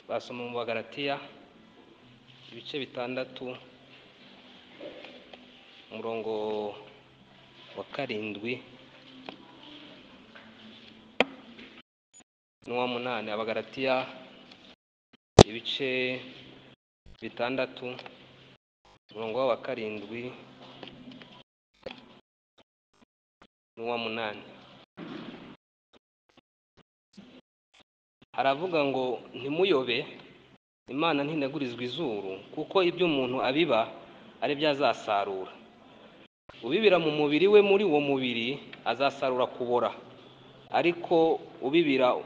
Twasoma mu Bagalatiya ibice bitandatu, umurongo wa karindwi n'uw'umunani. Abagalatiya ibice bitandatu, umurongo wa karindwi n'uw'umunani. Haravuga ngo ntimuyobe Imana ntinegurizwa izuru kuko ibyo umuntu abiba ari byo azasarura. Ubibira mu mubiri we muri uwo mubiri azasarura kubora, ariko ubibira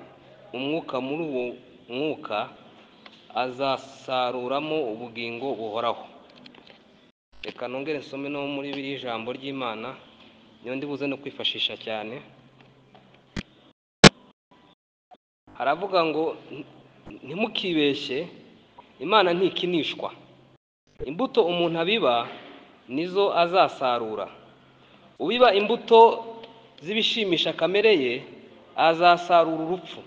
umwuka muri uwo mwuka azasaruramo ubugingo buhoraho. Reka nongere nsome no muri biri jambo ry'Imana, niyo ndibuze no kwifashisha cyane. Haravuga ngo ntimukibeshye Imana ntikinishwa. Imbuto umuntu abiba nizo azasarura. Ubiba imbuto z'ibishimisha kamere ye azasarura urupfu.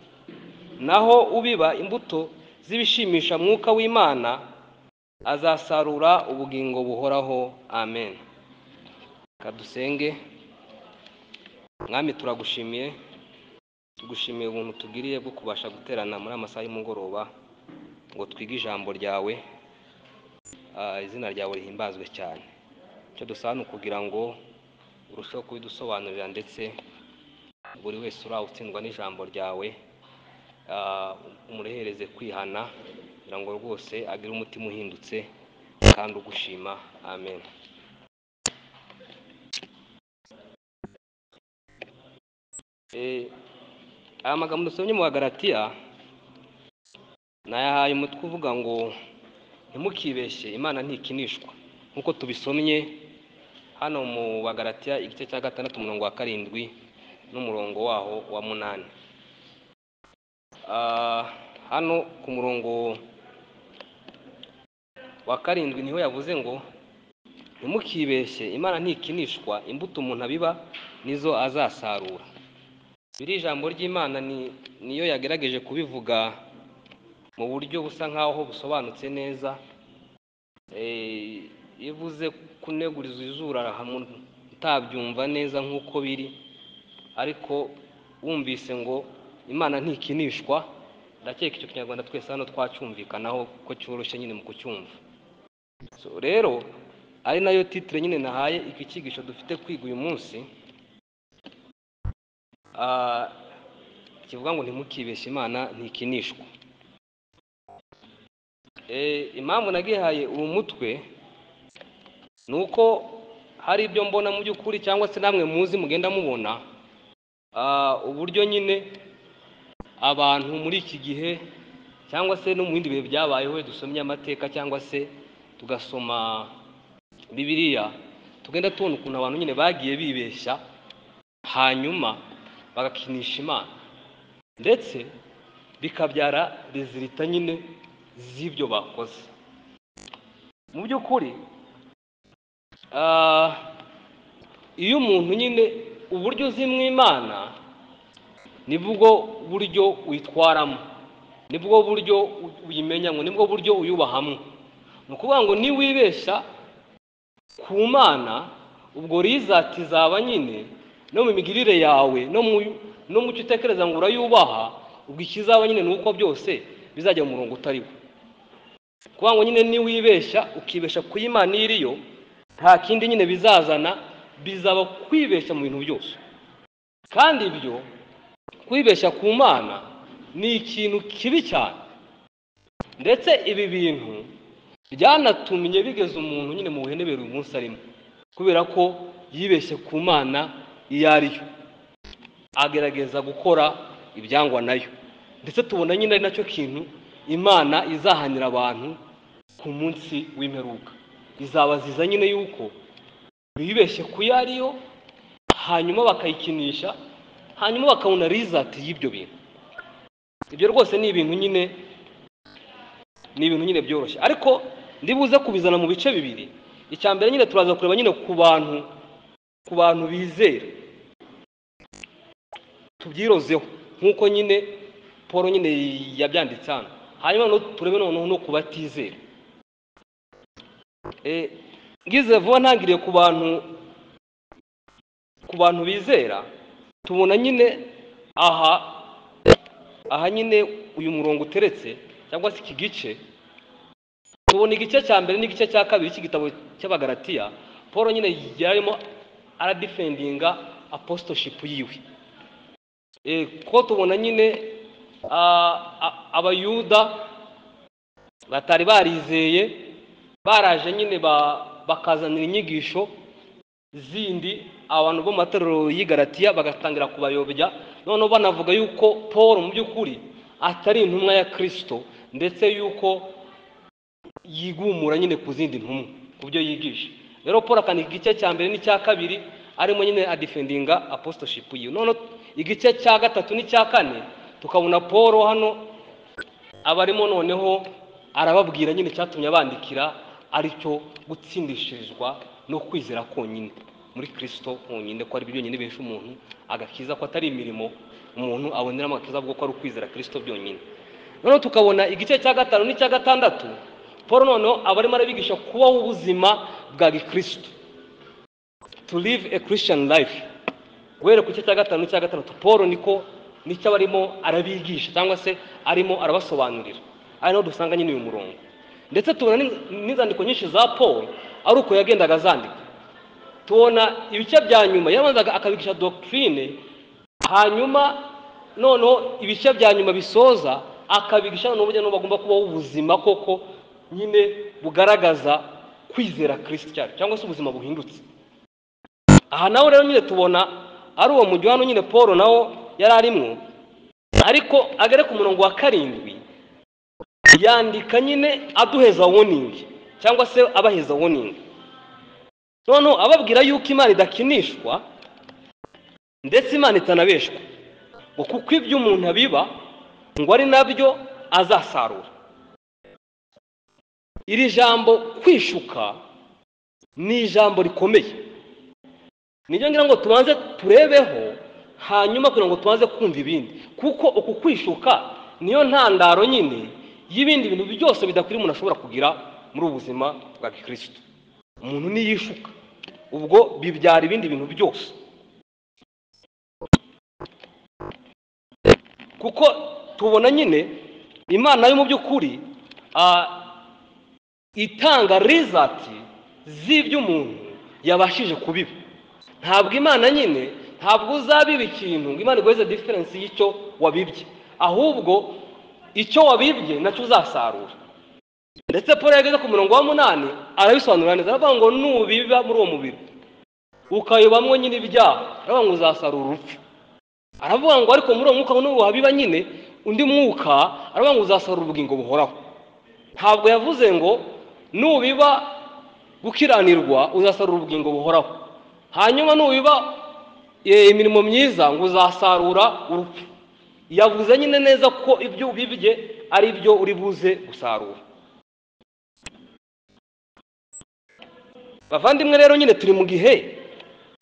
Naho ubiba imbuto z'ibishimisha mwuka w'Imana azasarura ubugingo buhoraho. Amen. Reka dusenge. Mwami turagushimiye, tugushimiye ubuntu tugiriye bwo kubasha guterana muri amasaha y'umugoroba ngo twige ijambo ryawe, ah, izina ryawe rihimbazwe cyane. Icyo dusaba ni ukugira ngo urusheho kubidusobanurira ndetse buri wese uraho utsindwa n'ijambo ryawe, ah, umurehereze kwihana kugira ngo rwose agire umutima uhindutse kandi ugushima. Amen. Eh, aya magambo dusomye mu Bagalatiya nayahaye umutwe uvuga ngo ntimukibeshye Imana ntikinishwa nk'uko tubisomye hano mu Bagalatiya igice cya gatandatu umurongo wa karindwi n'umurongo waho wa munani. Ah, hano ku murongo wa karindwi niho yavuze ngo ntimukibeshye Imana ntikinishwa imbuto umuntu abiba nizo azasarura. Biri ijambo ry'Imana ni niyo yagerageje kubivuga mu buryo busa nk'aho busobanutse neza. Eh, iyo ivuze kuneguriza izuru arahamu utabyumva neza nk'uko biri, ariko wumvise ngo Imana ntikinishwa, ndakeka icyo kinyarwanda twese hano twacyumvikanaho ko cyoroshye nyine mu kucyumva. So, rero ari nayo titire nyine nahaye iki cyigisho dufite kwiga uyu munsi. Ah, kivuga ngo ntimukibeshye Imana ntikinishwa. Eh, impamvu nagihaye uwo mutwe ni uko hari ibyo mbona mu by'ukuri cyangwa se namwe muzi mugenda mubona ah, uburyo nyine abantu muri iki gihe cyangwa se no mu bindi bihe byabayeho dusomye amateka cyangwa se tugasoma Bibiliya tugenda tubona ukuntu abantu nyine bagiye bibeshya hanyuma bagakinisha Imana ndetse bikabyara rezilita nyine z'ibyo bakoze mu by'ukuri ah, iyo umuntu nyine uburyo uzimwa Imana nibwo buryo uyitwaramo nibwo buryo uyimenyamo nibwo buryo uyubahamo ni ukuvuga ngo niwibeshya ku mana ubwo rizati zaba nyine no mu migirire yawe no mu no mu cyo utekereza ngo urayubaha ubwo ikizaba nyine ni uko byose bizajya mu murongo utari wo kuba ngo nyine niwibeshya ukibeshya ku Imana iriyo nta kindi nyine bizazana bizaba kwibeshya mu bintu byose kandi ibyo kwibeshya ku Mana ni ikintu kibi cyane ndetse ibi bintu byanatumye bigeza umuntu nyine mu buhenebere uyu munsi arimo kubera ko yibeshye ku Mana iyo ari yo agerageza gukora ibyangwa nayo ndetse tubona nyine ari nacyo kintu imana izahanira abantu ku munsi w'imperuka izabaziza nyine yuko bibeshye ku yo ari yo hanyuma bakayikinisha hanyuma bakabona rizati y'ibyo bintu ibyo rwose ni ibintu nyine ni ibintu nyine byoroshye ariko ndibuze kubizana mu bice bibiri icya mbere nyine turaza kureba nyine ku bantu ku bantu bizera tubyirozeho nk'uko nyine paul nyine yabyanditse hano hanyuma no- turebe noneho no kubatizera Eh, ngize vuba ntangiriye ku bantu ku bantu bizera tubona nyine aha aha nyine uyu murongo uteretse cyangwa se iki gice tubona igice cya mbere n'igice cya kabiri cy'igitabo cy'abagaratiya paul nyine yarimo aradifendinga apositoshipu yiwe Eh, ko tubona nyine ah, a- abayuda batari barizeye baraje nyine ba- bakazanira inyigisho zindi abantu bo mu matorero y'i Galatiya bagatangira kubayobya noneho banavuga yuko paul mu by'ukuri atari intumwa ya kirisito ndetse yuko yigumura nyine ku zindi ntumwa ku byo yigisha rero paul akandika igice cya mbere n'icya kabiri arimo nyine adifendinga apositoshipu yiwe noneho igice cya gatatu n'icya kane tukabona paul hano abarimo noneho arababwira nyine icyatumye abandikira aricyo gutsindishirizwa no kwizera konyine muri kirisito honyine ko aribyo byonyine bihesha umuntu agakiza ko atari imirimo umuntu aboneramo agakiza ahubwo ko ari ukwizera kirisito byonyine noneho tukabona igice cya gatanu n'icya gatandatu paul noneho aba arimo arabigisha kubaho ubuzima bwa gikristo to live a christian life guhera ku gice cya gatanu n'icya gatandatu paul niko nicyo aba arimo arabigisha cyangwa se arimo arabasobanurira ari naho dusanga nyine uyu murongo ndetse tubona n'in- n'inzandiko nyinshi za paul ari uko yagendaga azandika tubona ibice bya nyuma yabanzaga akabigisha doctrine hanyuma noneho ibice bya nyuma bisoza akabigisha noneho uburyo bagomba kubaho ubuzima koko nyine bugaragaza kwizera kirisiti cyacu cyangwa se ubuzima buhindutse aha nawe rero nyine tubona ari uwo mujyi hano nyine paul nawo yari arimwo ariko agere ku murongo wa karindwi yandika nyine aduheza woningi cyangwa se abaheza woningi noneho ababwira yuko imana idakinishwa ndetse imana itanabeshwa ngo kuko ibyo umuntu abiba ngo ari nabyo azasarura iri jambo kwishuka ni ijambo rikomeye nibyo ngira ngo tubanze turebeho hanyuma kugira ngo tubanze kumva ibindi kuko uku kwishuka niyo ntandaro nyine y'ibindi bintu byose bidakwiriye umuntu ashobora kugira muri ubu buzima bwa gikristo umuntu niyishuka ubwo bibyara ibindi bintu byose kuko tubona nyine imana yo mu by'ukuri ah, itanga rizati z'ibyo umuntu yabashije kubiba ntabwo imana nyine ntabwo uzabiba ikintu ngo imana iguheze diferensi y'icyo wabibye ahubwo icyo wabibye nacyo uzasarura ndetse paul iyo ageze ku murongo wa munani arabisobanura neza aravuga ngo nubiba muri uwo mubiri ukayobamwo nyine ibyaha aravuga ngo uzasarura urupfu aravuga ngo ariko muri uwo mwuka nuwabiba nyine undi mwuka aravuga ngo uzasarura ubugingo buhoraho ntabwo yavuze ngo nubiba gukiranirwa uzasarura ubugingo buhoraho hanyuma nubiba eh, imirimo myiza ngo uzasarura urupfu yavuze nyine neza ko ibyo ubibye ari byo uri buze gusarura bavandimwe rero nyine turi mu gihe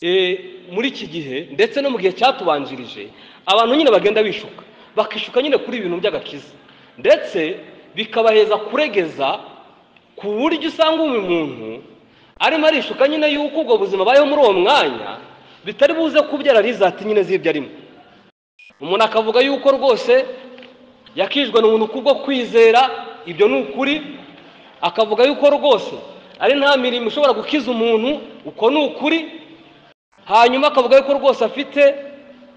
eh, muri iki gihe ndetse no mu gihe cyatubanjirije abantu nyine bagenda bishuka bakishuka nyine kuri ibintu by'agakiza ndetse bikabaheza kuregeza ku buryo usanga uyu muntu arimo arishuka nyine yuko ubwo buzima abayeho muri uwo mwanya bitari buze kubyara rizati nyine z'ibyo arimo umuntu akavuga yuko rwose yakijwe n'ubuntu kubwo kwizera ibyo ni ukuri akavuga yuko rwose ari nta mirimo ishobora gukiza umuntu uko ni ukuri hanyuma akavuga yuko rwose afite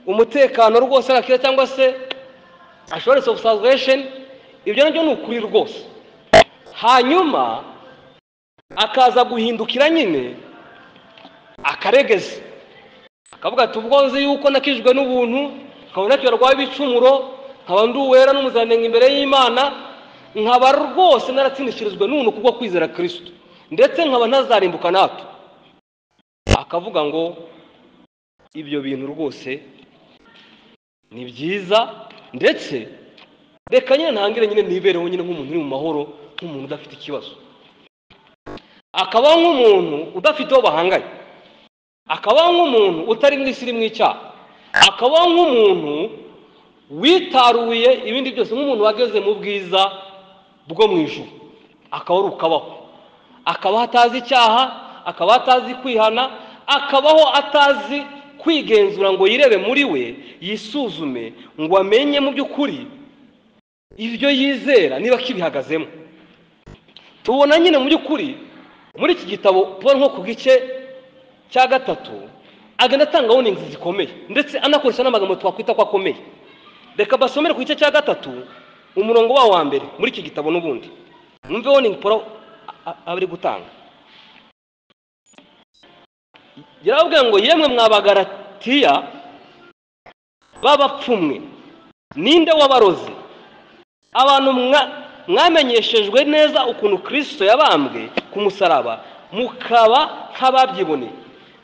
umutekano rwose arakiza cyangwa se assurance of salvation ibyo nabyo ni ukuri rwose hanyuma akaza guhindukira nyine akaregeza akavuga ati ubwo nzi yuko nakijwe n'ubuntu nkaba ntakibarwaye ibicumuro nkaba ndi uwera n'umuziranenge imbere y'imana nkaba rwose naratsindishirijwe n'ubuntu kubwo kwizera kirisito ndetse nkaba ntazarimbuka natwe akavuga ngo ibyo bintu rwose ni byiza ndetse reka nyine ntangire nyine nibereho nyine nk'umuntu uri mu mahoro nk'umuntu udafite ikibazo akabaho nk'umuntu udafite uwo bahanganye akabaho nk'umuntu utari mu isi irimo icyaha akabaho nk'umuntu witaruye ibindi byose nk'umuntu wageze mu bwiza bwo mu ijuru akaba ari ukabaho akabaho atazi icyaha akabaho atazi kwihana akabaho atazi kwigenzura ngo yirebe muri we yisuzume ngo amenye mu by'ukuri ibyo yizera niba kibihagazemo tubona nyine mu by'ukuri muri iki gitabo tubona nko ku gice cya gatatu agenda atanga warnings zikomeye ndetse anakoresha n'amagambo twakwita ko akomeye reka basomere ku gice cya gatatu umurongo wawo wa mbere muri iki gitabo n'ubundi mwumve warning paul a- a- aba ari gutanga yarababwira ngo yemwe mwabagaratiya b'abapfumwe ninde wabarozi abantu mwa- mwamenyeshejwe neza ukuntu kristo yabambwe ku musaraba mukaba nk'ababyiboneye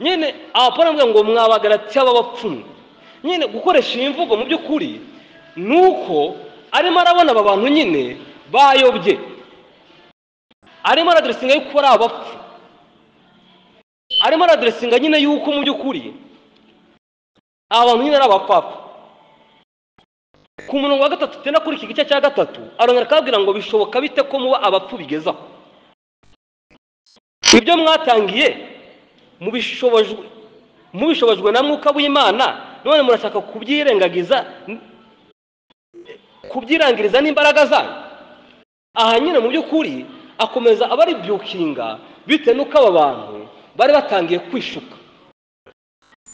nyine abapora avuga ngo mwabagaratiya b'abapfumu nyine gukoresha iyi mvugo mu by'ukuri ni uko arimo arabona aba bantu nyine bayobye arimo araderesinga yuko ari abapfu arimo araderesinga nyine yuko mu by'ukuri aba bantu nyine ari abapfapfa ku murongo wa gatatu tugenda kuri iki gice cya gatatu arongera akababwira ngo bishoboka bite ko muba abapfu bigezaho ibyo mwatangiye mubishobojwe mubishobojwe na mwuka w'imana none murashaka kubyirengagiza kubyirangiriza n'imbaraga zanyu aha nyine mu by'ukuri akomeza abaribyukinga bitewe n'uko aba bantu bari batangiye kwishuka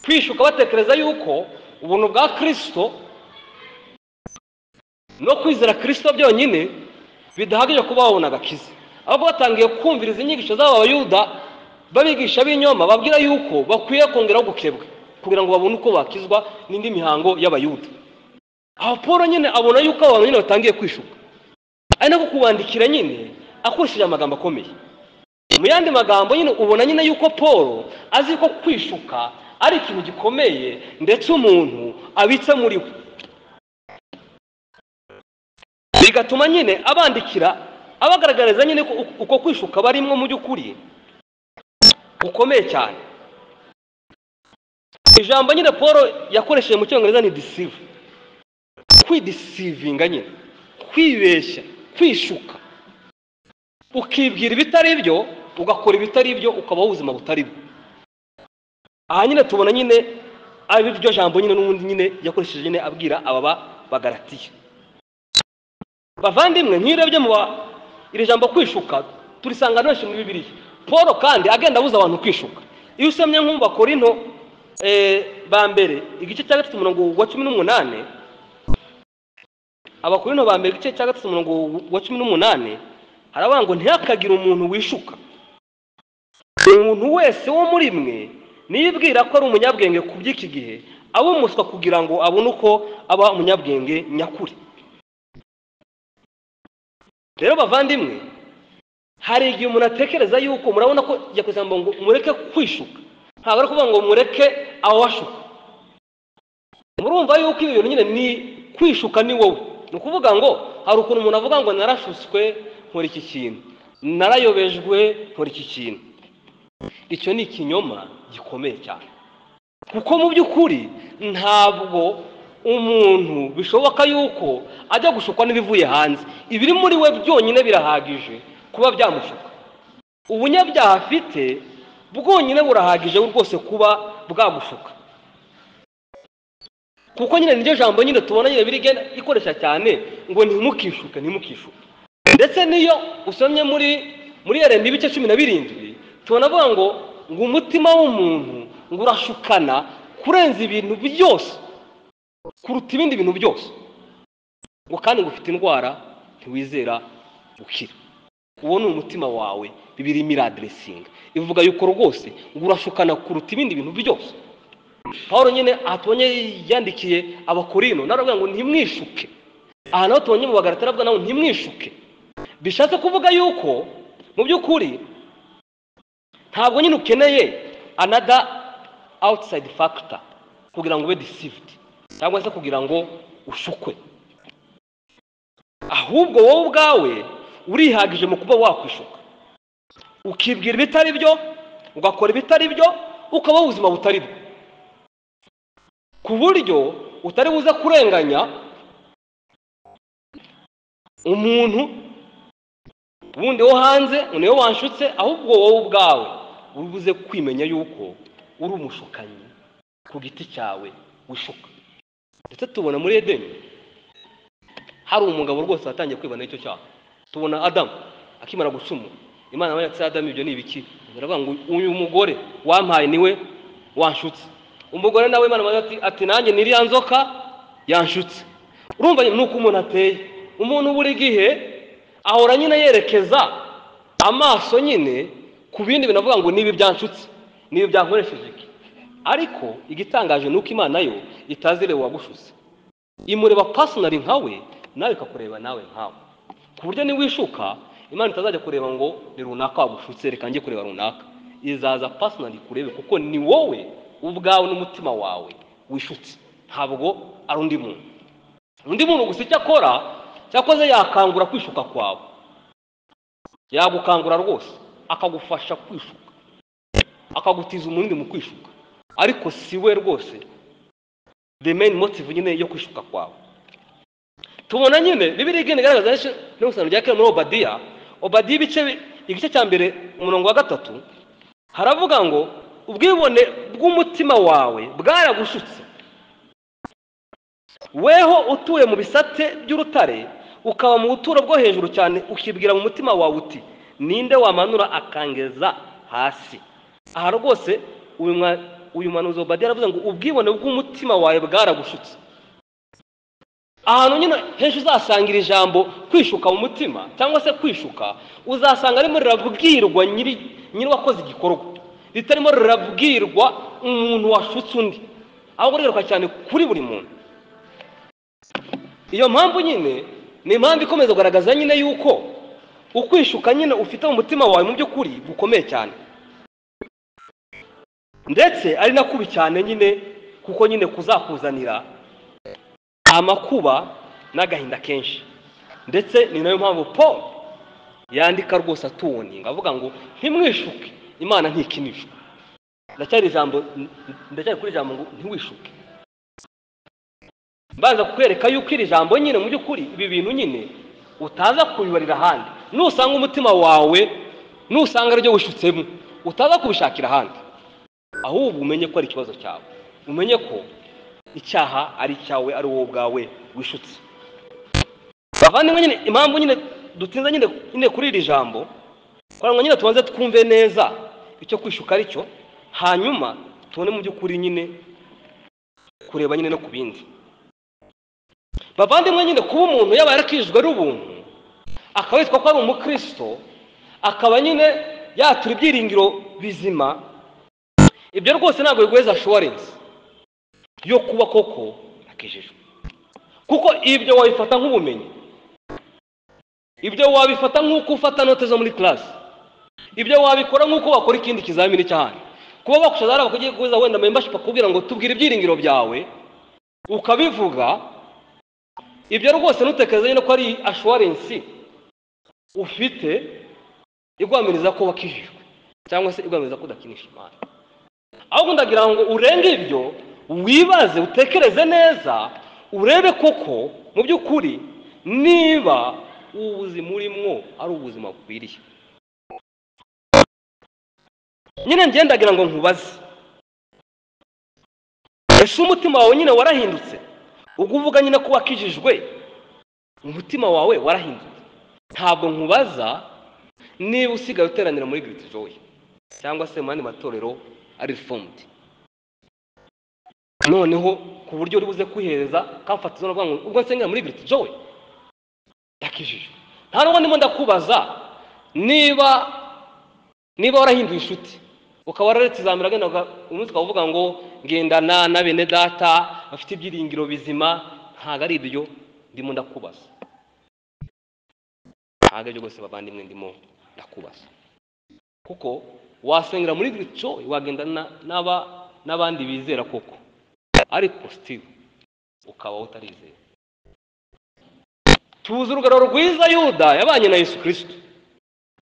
kwishuka batekereza yuko ubuntu bwa kirisito no kwizera kirisito byonyine bidahagije kuba babona agakiza ahubwo batangiye kumviriza inyigisho z'aba bayuda babigisha b'inyoma babwira yuko bakwiye kongeraho gukebwa kugira ngo babone uko bakizwa n'indi mihango y'abayuda aho paul nyine abona yuko abantu nyine batangiye kwishuka ari nako kubandikira nyine akoresheje amagambo akomeye mu yandi magambo nyine ubona nyine yuko paul azi ko kwishuka ari ikintu gikomeye ndetse umuntu abitse muri we bigatuma nyine abandikira abagaragariza nyine ko uko- uko kwishuka barimwo mu by'ukuri gukomeye cyane ijambo nyine paul yakoresheje mu cyongereza ni deceive kwidisivinga nyine kwibeshya kwishuka ukibwira ibitari byo ugakora ibitari byo ukabaho ubuzima butari bwo aha nyine tubona nyine ari ryo jambo nyine n'ubundi nyine yakoresheje nyine abwira aba ba- bagaratiya bavandimwe nkirebye mu ba- iri jambo kwishuka turisanga benshi muri bibiliya paul kandi agenda abuza abantu kwishuka iyo usomye nko mu bakorinto eh, ba mbere igice cya gatatu umurongo wa cumi n'umunani abakorinto ba mbere igice cya gatatu umurongo wa cumi n'umunani haravuga ngo ntihakagire umuntu wishuka umuntu wese wo muri mwe niyibwira ko ari umunyabwenge ku by'iki gihe aba umuswa kugira ngo abone uko aba umunyabwenge nyakuri rero bavandimwe hari igihe umuntu atekereza yuko murabona ko yakoze ngo mureke kwishuka ntabwo ari ukuvuga ngo mureke awashuka murumva yuko ibi bintu nyine ni kwishuka ni wowe ni ukuvuga ngo hari ukuntu umuntu avuga ngo narashutswe nkora iki kintu narayobejwe nkora iki kintu icyo ni ikinyoma gikomeye cyane kuko mu by'ukuri ntabwo umuntu bishoboka yuko ajya gushukwa n'ibivuye hanze ibiri muri we byonyine birahagije kuba byamushuka ubunyabyaha afite bwonyine burahagije rwose kuba bwagushuka kuko nyine niryo jambo nyine tubona nyine birigenda ikoresha cyane ngo ntimukishuke ntimukishuke ndetse n'iyo usomye muri muri yarenda ibice cumi na birindwi tubona avuga ngo ngo umutima w'umuntu ngo urashukana kurenza ibintu byose kuruta ibindi bintu byose ngo kandi ngo ufite indwara ntiwizera gukira uwo ni umutima wawe bibiri miraderesinga ivuga yuko rwose ngo urashukana kuruta ibindi bintu byose paul nyine aha tubonye yandikiye abakorino nawe aravuga ngo ntimwishuke aha naho tubonye mu bagarata aravuga nawe ntimwishuke bishatse kuvuga yuko mu by'ukuri ntabwo nyine ukeneye anada outside factor kugira ngo ube deceived cyangwa se kugira ngo ushukwe ahubwo wowe ubwawe urihagije mu kuba wakwishuka ukibwira ibitari byo ugakora ibitari byo ukabaho ubuzima butari bwo ku buryo utari buze kurenganya umuntu ubundi wo hanze ngo niwe wanshutse ahubwo wowe ubwawe ubuze kwimenya yuko uri umushukanyi ku giti cyawe wishuka ndetse tubona muri edeni hari umugabo rwose watangiye kwibana icyo cyaha tubona adamu akimara gucumura imana yabaye ati adamu ibyo ni ibiki baravuga ngo uyu mugore wampaye niwe wanshutse umugore nawe imana yabaye ati ati nanjye n'iriya nzoka yanshutse urumva ni uko umuntu ateye umuntu buri gihe ahora nyine yerekeza amaso nyine ku bindi bintu avuga ngo nibi byanshutse nibi byankoresheje iki ariko igitangaje ni uko imana yo itazire uwagushutse imureba pasonari nkawe nawe ikakureba nawe nkawe ku buryo niwishuka imana itazajya kureba ngo ni runaka wagushutse reka njye kureba runaka izaza pasonari kurebe kuko ni wowe ubwawe n'umutima wawe wishutse ntabwo ari undi muntu undi muntu gusa icyo akora cyakoze yakangura kwishuka kwawe yagukangura rwose akagufasha kwishuka akagutiza umurindi mu kwishuka ariko si we rwose the main motive nyine yo kwishuka kwawe tubona nyine bibiri igenda igaragaza henshi n'isano rya kera muri obadiya obadiya ibice bi- igice cya mbere umurongo wa gatatu haravuga ngo ubwibone bw'umutima wawe bwaragushutse weho utuye mu bisate by'urutare ukaba mu buturo bwo hejuru cyane ukibwira mu mutima wawe uti ninde wamanura akangeza hasi aha rwose uyu mwa- uyu muhanuzi obadiya aravuze ngo ubwibone bw'umutima wawe bwaragushutse ahantu nyine henshi uzasanga iri jambo kwishuka mu mutima cyangwa se kwishuka uzasanga arimo rirabwirwa nyiri nyiri wakoze igikorwa ritarimo rirabwirwa umuntu washutse undi ahubwo rigaruka cyane kuri buri muntu iyo mpamvu nyine ni impamvu ikomeza kugaragaza nyine yuko ukwishuka nyine ufite mu mutima wawe mu by'ukuri gukomeye cyane ndetse ari na kubi cyane nyine kuko nyine kuzakuzanira amakuba n'agahinda kenshi ndetse ni nayo mpamvu paul yandika rwose atuwoninga avuga ngo ntimwishuke imana ntikinishwe ndacyari ijambo ndacyari kuri ijambo ngo ntiwishuke mbanza kukwereka yuko iri jambo nyine mu by'ukuri ibi bintu nyine utaza kubibarira ahandi nusanga umutima wawe nusanga aribyo wishutsemo utaza kubishakira ahandi ahubwo umenye ko ari ikibazo cyawe umenye ko icyaha ari icyawe ari wowe ubwawe wishutse bavandimwe nyine impamvu nyine dutinze nyine nyine kuri iri jambo kugira ngo nyine tubanze twumve neza icyo kwishuka ari cyo hanyuma tubone mu by'ukuri nyine kureba nyine no ku bindi bavandimwe nyine kuba umuntu yaba yarakijijwe ari ubuntu akaba yitwa ko ari umukristo akaba nyine yatura ibyiringiro bizima ibyo rwose ntabwo biguheza ashuwarensi yo kuba koko akijijwe kuko ibyo wabifata nk'ubumenyi ibyo wabifata nk'uko ufata note zo muri karasi ibyo wabikora nk'uko wakora ikindi kizamini cy'ahandi kuba bakushaza hari abakugiye guhuza wenda membership akubwira ngo tubwire ibyiringiro byawe ukabivuga ibyo rwose ntutekereze nyine ko ari ashuwarensi ufite igwamiriza ko wakijijwe cyangwa se igwamiriza ko udakinisha imana ahubwo ndagira ngo urenge ibyo wibaze utekereze neza urebe koko mu by'ukuri niba ubu buzima urimo ari ubuzima bukwiriye nyine njye ndagira ngo nkubaze ese umutima wawe nyine warahindutse ubwo uvuga nyine ko wakijijwe umutima wawe warahindutse ntabwo nkubaza niba usigaye uteranira muri giriti joyi cyangwa se mu yandi matorero ari rifomude noneho ku buryo uri buze kwihereza kamfatizo no ngo ubwo nsengera muri giriti jowe yakijijwe nta nubwo ndimo ndakubaza niba niba warahinduye inshuti ukaba wararetse izamira agenda uka- umunsi ukaba uvuga ngo ngendana na bene data bafite ibyiringiro bizima ntabwo ari ibyo ndimo ndakubaza ntabwo ari byo rwose bavandimwe ndimo ndakubaza kuko wasengera muri giriti joyi wagendana n'aba- n'abandi bizera koko ariko sitivu ukaba utarizera tuzi urugero rwiza yuda yabanye na yesu kirisito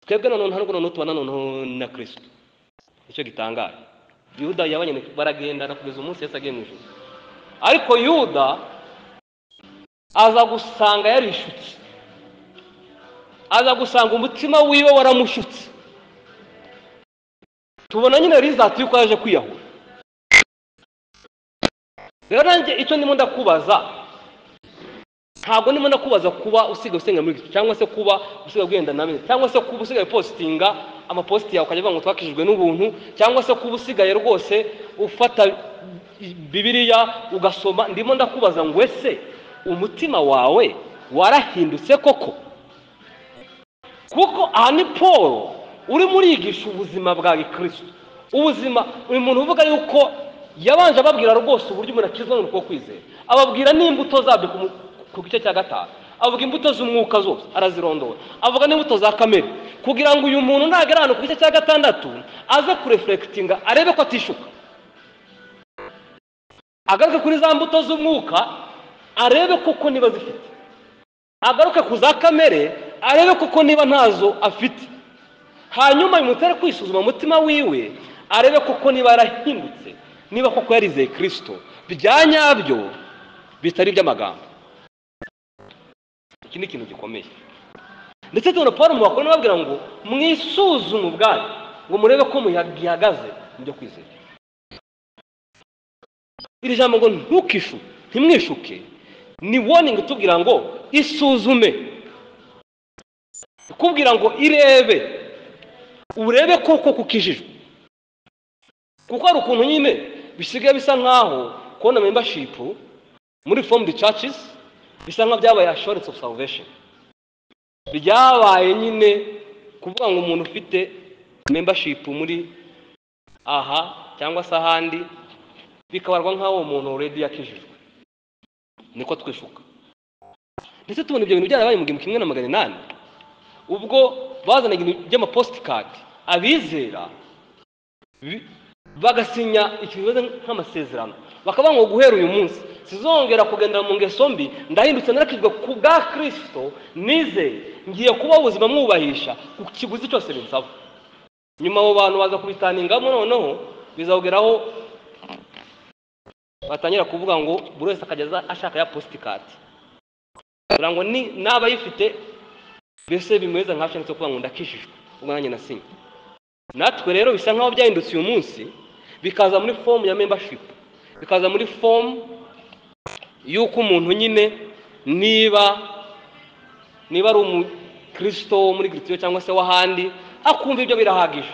twebwe na none hano tuba na none na kirisito nicyo gitangaje yuda yabanye na- baragendana kugeza umunsi yesu agiye mu ijuru ariko yuda aza gusanga yarishutse aza gusanga umutima wiwe waramushutse tubona nyine rizati y'uko yaje kwiyahura rero nanjye icyo ndimo ndakubaza ntabwo ndimo ndakubaza kuba usigaye usenga muri gicu cyangwa se kuba usigaye ugenda na bene cyangwa se kuba usigaye upositinga amapositi yawe ukajya avuga ngo twakijijwe n'ubuntu cyangwa se kuba usigaye rwose ufata bibiriya ugasoma ndimo ndakubaza ngo ese umutima wawe warahindutse koko kuko aha ni paul urimo urigisha ubuzima bwa gikristo ubuzima uyu muntu uvuga yuko yabanje ababwira rwose uburyo umuntu akizwa n'uko kwizera ababwira n'imbuto zabyo ku mu- ku gice cya gatanu avuga imbuto z'umwuka zose arazirondora avuga n'imbuto za kamere kugira ngo uyu muntu nagera ahantu ku gice cya gatandatu aze kurefurekitinga arebe ko atishuka agaruke kuri za mbuto z'umwuka arebe koko niba zifite agaruke ku za kamere arebe koko niba ntazo afite hanyuma bimutere kwisuzuma umutima wiwe arebe koko niba yarahindutse niba koko yarizeye kirisito bya nyabyo bitari iby'amagambo iki ni ikintu gikomeye ndetse tubona paul mu bakuru babwira ngo mwisuzume ubwanyu ngo murebe ko muhagaze mu byo kwizera iri jambo ngo ntukishuke ntimwishuke ni warning itubwira ngo isuzume ikubwira ngo irebe urebe koko kukijijwe kuko hari ukuntu nyine bisigaye bisa nkaho kubona membership muri form the churches bisa nkaho byabaye assurance of salvation byabaye nyine kuvuga ngo umuntu ufite membership muri aha cyangwa se ahandi bikabarwa nk'aho uwo muntu already yakijijwe niko twishuka ndetse tubona ibyo bintu byarabaye mu gihumbi kimwe na magana inani ubwo bazanaga ibintu by'amapositikadi abizera bi- bagasinya ikintu kimeze nk'amasezerano bakavuga ngo guhera uyu munsi sizongera kugendera mu ngeso mbi ndahindutse narakijwe ku bwa kirisito nizeye ngiye kuba ubuzima mwubahisha ku kiguzi cyose binsaba nyuma abo bantu baza kubitaningamo noneho bizawugeraho batangira kuvuga ngo buri wese akageza ashaka ya positikadi kugira ngo ni n'abayifite mbese bimeze nka cyanditse kuvuga ngo ndakishijwe ubwo nanjye nasinye natwe rero bisa nkaho byahindutse uyu munsi bikaza muri fomu ya membership bikaza muri fomu y'uko umuntu nyine niba niba ari umukristo wo muri gitiyo cyangwa se w'ahandi akumva ibyo birahagije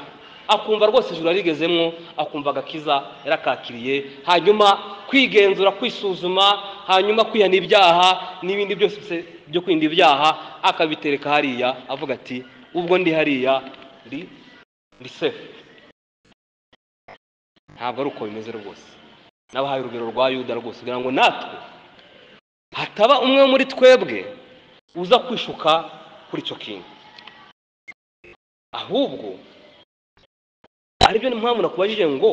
akumva rwose ijuru yarigezemo akumva agakiza yarakakiriye hanyuma kwigenzura kwisuzuma hanyuma kwihana ibyaha n'ibindi byose byo kwirinda ibyaha akabitereka hariya avuga ati ubwo ndi hariya ndi ndi sefu ntabwo ari uko bimeze rwose n'abahaye urugero rwa yuda rwose kugira ngo natwe hataba umwe muri twebwe uza kwishuka kuri icyo kintu ahubwo aribyo mpamvu nakubajije ngo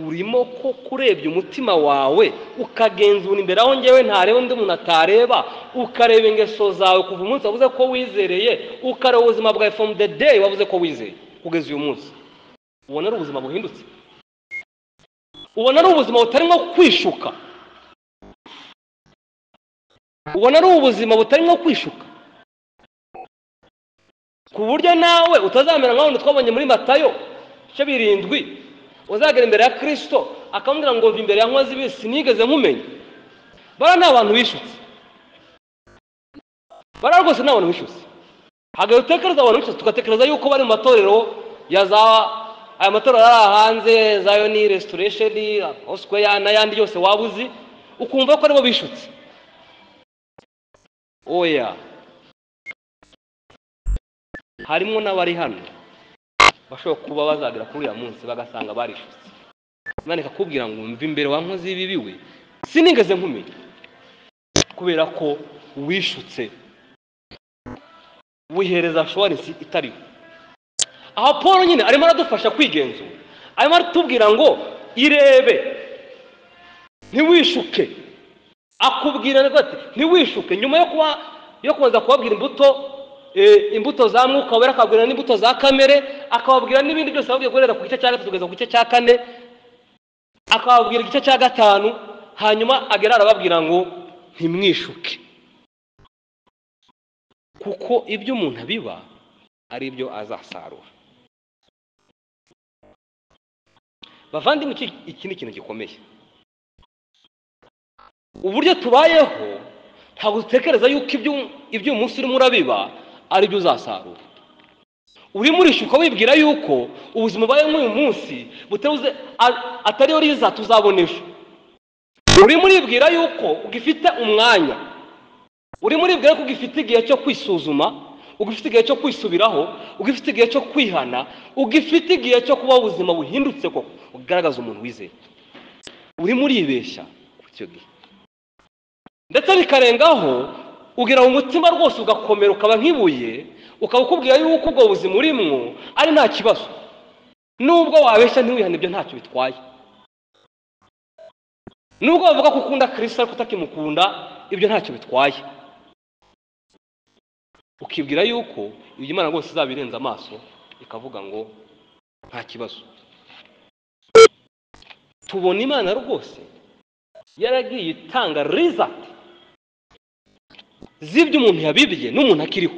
urimo ko kurebye umutima wawe ukagenzura imbere aho ngewe ntareba undi muntu atareba ukareba ingeso zawe kuva umunsi wavuze ko wizereye ukareba ubuzima bwawe from the day wavuze ko wizeye kugeza uyu munsi ubona ari ubuzima buhindutse ubona ari ubuzima butarimo kwishuka ubona ari ubuzima butarimo kwishuka ku buryo nawe utazamera nk'abantu twabonye muri matayo ibice birindwi uzagera imbere ya kirisito akamubwira ngo mva imbere ya nkozi bisi nigeze nkumenya bara ni abantu bishutse bara rwose ni abantu bishutse hagaye utekereza abantu bishutse tugatekereza yuko bari mu matorero ya za aya matorero ari aha hanze zayo ni resitoresheni osikweya n'ayandi yose waba uzi ukumva ko aribo bishutse oya harimo n'abari hano bashobora kuba bazagera kuri uriya munsi bagasanga barishutse imana ikakubwira ngo mva imbere wa nkozi y'ibibi we sinigeze nkumenya kubera ko wishutse wihereza showarensi itariho aha paul nyine arimo aradufasha kwigenzura arimo aratubwira ngo irebe ntiwishuke akubwira ngo ati ntiwishuke nyuma yo kuba yo kubanza kubabwira imbuto eh, imbuto za mwuka wera akababwira n'imbuto za kamere akababwira n'ibindi byose ababwiye guhera ku gice cya gatatu kugeza ku gice cya kane akababwira igice cya gatanu hanyuma agera arababwira ngo ntimwishuke kuko ibyo umuntu abiba ari byo azasarura bavandimwe iki iki ni ikintu gikomeye uburyo tubayeho ntabwo dutekereza yuko ibyo ibyo uyu munsi urimo urabiba ari byo uzasarura urimo urishyuka wibwira yuko ubuzima ubayemo uyu munsi butabuze a- atariyo riza tuzabona ejo urimo uribwira yuko ugifite umwanya urimo uribwira ko ugifite igihe cyo kwisuzuma ugifite igihe cyo kwisubiraho ugifite igihe cyo kwihana ugifite igihe cyo kubaho ubuzima buhindutse koko bugaragaza umuntu wizeye urimo uribeshya ku cyo gihe ndetse bikarengaho ugira mu mutima rwose ugakomera ukaba nk'ibuye ukaba ukubwira yuko ubwo buzima urimwo ari nta kibazo nubwo wabeshya ntiwihane ibyo ntacyo bitwaye nubwo bavuga ko ukunda kirisita ariko utakimukunda ibyo ntacyo bitwaye ukibwira yuko ibyo imana rwose izaba irenze amaso ikavuga ngo nta kibazo tubona imana rwose yaragiye itanga rizati z'ibyo umuntu yabibye n'umuntu akiriho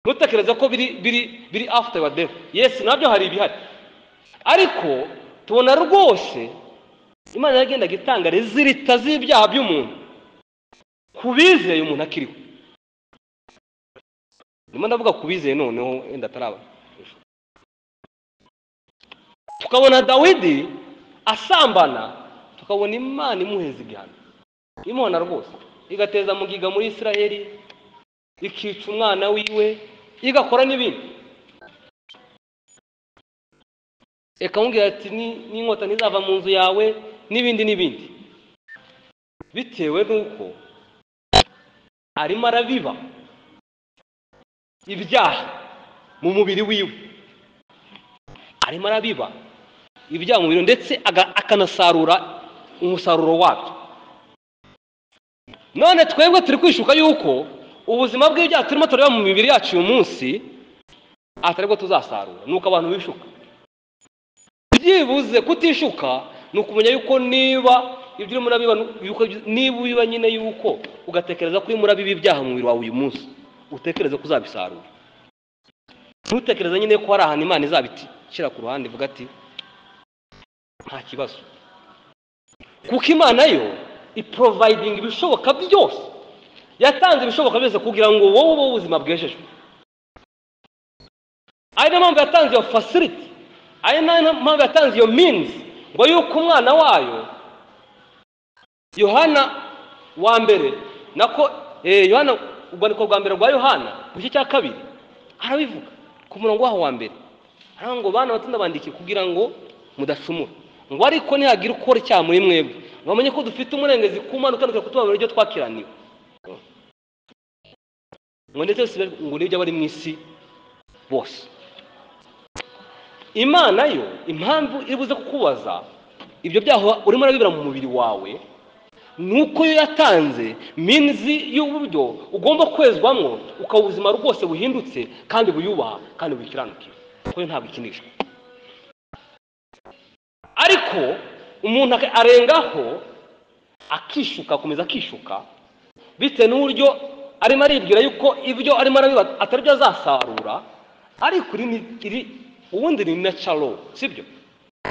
ntutekereze ko biri biri biri afite badeho yesi nabyo hari ibihari ariko tubona rwose imana yagendaga itanga rezilita z'ibyaha by'umuntu ku bizeye umuntu akiriho ndimo ndavuga ku bizeye noneho wenda ataraba tukabona dawidi asambana tukabona imana imuheza igihano imubona rwose igateza mugiga muri israheli ikica umwana wiwe igakora n'ibindi ikamubwira ati "Ni- n'inkota ntizava mu nzu yawe n'ibindi n'ibindi bitewe n'uko arimo arabiba ibyaha mu mubiri wiwe arimo arabiba ibyaha mu mubiri ndetse aga- akanasarura umusaruro wabyo none twebwe turi kwishuka yuko ubuzima bw'ibyaha turimo tureba mu mibiri yacu uyu munsi atari bwo tuzasarura ni uko abantu bishuka byibuze kutishuka ni ukumenya yuko niba ibyo urimo urabiba ni- yuko ibyo- niba ubiba nyine yuko ugatekereza ko urimo urabiba ibyaha mu mubiri wawe uyu munsi utekereze ko uzabisarura ntutekereze nyine ko hari ahantu imana izabishyira ku ruhande ivuga ati nta kibazo kuko imana yo iprovayidinga ibishoboka byose yatanze ibishoboka byose kugira ngo wowe ubeho ubuzima bwejejwe ari nayo mpamvu yatanze iyo facility ari nayo mpamvu yatanze iyo means ngo yuko umwana wayo yohana wa mbere nako eh, yohana urwandiko rwa mbere rwa yohana mu gice cya kabiri arabivuga ku murongo waho wa mbere aravuga ngo bana batunda bandiki kugira ngo mudacumura ngo ariko nihagira ukora icyaha muri mwebwe ngo bamenye ko dufite umurengezi ku mana utandukanye kutubabarira ibyo twakiraniwe ngo ndetse si be- ngo n'ibyo abari mu isi bose imana yo impamvu ibuze kukubaza ibyo byaha urimo urabibira mu mubiri wawe ni uko yo yatanze minzi y'uburyo ugomba kwezwamo ukaba ubuzima rwose buhindutse kandi buyubaha kandi bukiranuka kuko yo ntabwo ikinishwa ariko umuntu ak- arengaho akishuka akomeza akishuka bitewe n'uburyo arimo aribwira yuko ibyo arimo arabiba atari byo azasarura ariko iri ni- iri ubundi ni natural sibyo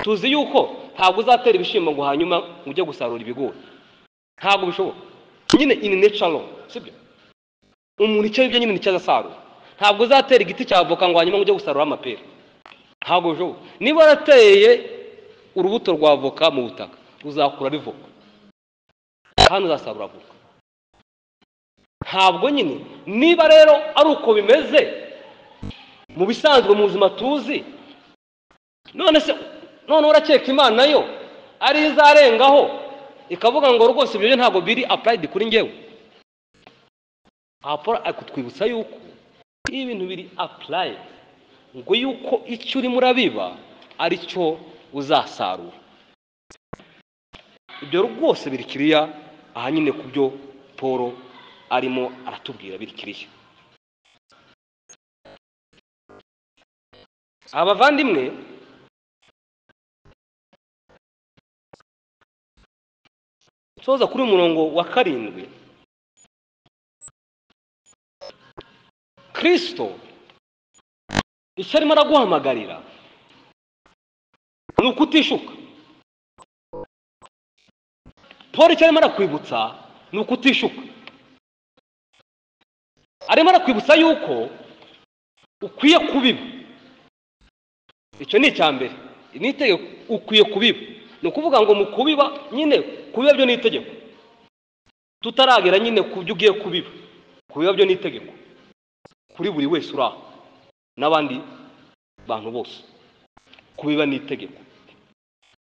tuzi yuko ntabwo uzatera ibishyimbo ngo hanyuma ujye gusarura ibigori ntabwo bishoboka nyine ini necaro sibyo umuntu icyo yibye nyine nicyo azasarura ntabwo uzatera igiti cya avoka ngo hanyuma ujye gusarura amapera ntabwo bishoboka niba warateye urubuto rwa avoka mu butaka uzakura rivoka kandi uzasarura avoka ntabwo nyine niba rero ari uko bimeze mu bisanzwe mu buzima tuzi none se none urakeka imana yo ari yo izarengaho ikavuga ngo rwose ibyo byo ntabwo biri apurayidi kuri ngewe Apura- ariko twibutsa yuko iyo ibintu biri apurayidi ngo yuko icyo urimo urabiba ari cyo uzasarura ibyo rwose biri kiriya aha nyine ku byo paul arimo aratubwira biri kiriya abavandimwe soza kuri uyu murongo wa karindwi kirisito icyo arimo araguhamagarira ni ukutishuka paul icyo arimo arakwibutsa ni ukutishuka arimo arakwibutsa yuko ukwiye kubiba icyo ni icya mbere ni itegeko ukwiye kubiba ni ukuvuga ngo mu kubiba nyine kubiba byo ni itegeko tutaragera nyine ku byo ugiye kubiba kubiba byo ni itegeko kuri buri wese uri aho n'abandi bantu bose kubiba ni itegeko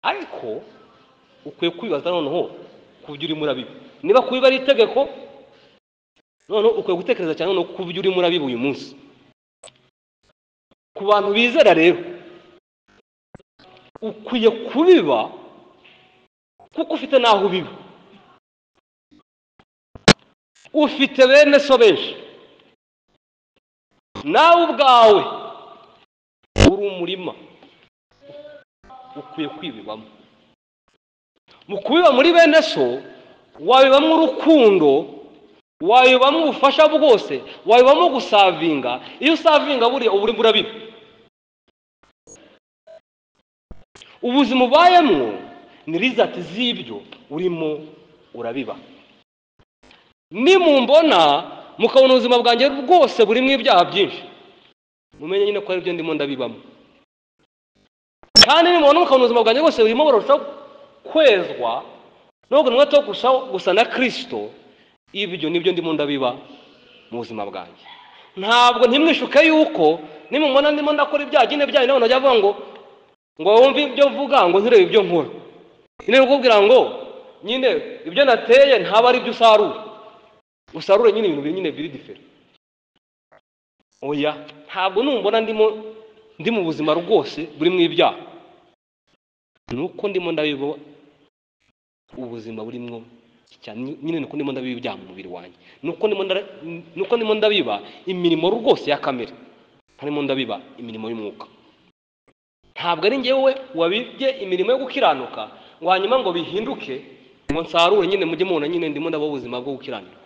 ariko ukwiye kwibaza noneho ku byo urimo urabiba niba kubiba ari itegeko noneho ukwiye gutekereza cyane noneho ku byo urimo urabiba uyu munsi ku bantu bizera rero ukwiye kubiba kuko ufite n'aho ubiba ufite bene so benshi nawe ubwawe uri umurima ukwiye kwibibamo mu kubiba muri bene so wabibamo urukundo wabibamo ubufasha bwose wabibamo gusavinga iyo usavinga buriya uba urimo urabiba ubuzima ubayemo ni rizati z'ibyo urimo urabiba nimumbona mukabona ubuzima bwanjye bwose burimo ibyaha byinshi mumenye nyine ko ari byo ndimo ndabibamo kandi nimubona mukabona ubuzima bwanjye bwose burimo burarushaho kwezwa nubwo umwete wo kurushaho gusa na kirisito ibyo nibyo ndimo ndabiba mu buzima bwanjye ntabwo ntimwishuke yuko nimubona ndimo ndakora ibyaha byine byayo nabona ajya avuga ngo ngo wumve ibyo mvuga ngo ntirebe ibyo nkora nyine kukubwira ngo nyine ibyo nateye ntaba ari ibyo usarura usarure nyine ibintu biri nyine biri difere oya ntabwo numbona ndimo ndi mu buzima rwose burimo ibyaha ni uko ndimo ndabiba ubuzima burimo cyane nyine ni uko ndimo ndabiba ibyaha mu mubiri wanjye ni uko ndimo ndara- ni uko ndimo ndabiba imirimo rwose ya kamere ntarimo ndabiba imirimo y'umwuka ntabwo ari ngewe wabibye imirimo yo gukiranuka ngo hanyuma ngo bihinduke ngo nsarure nyine mujye mubona nyine ndimo ndabaho ubuzima bwo gukiranuka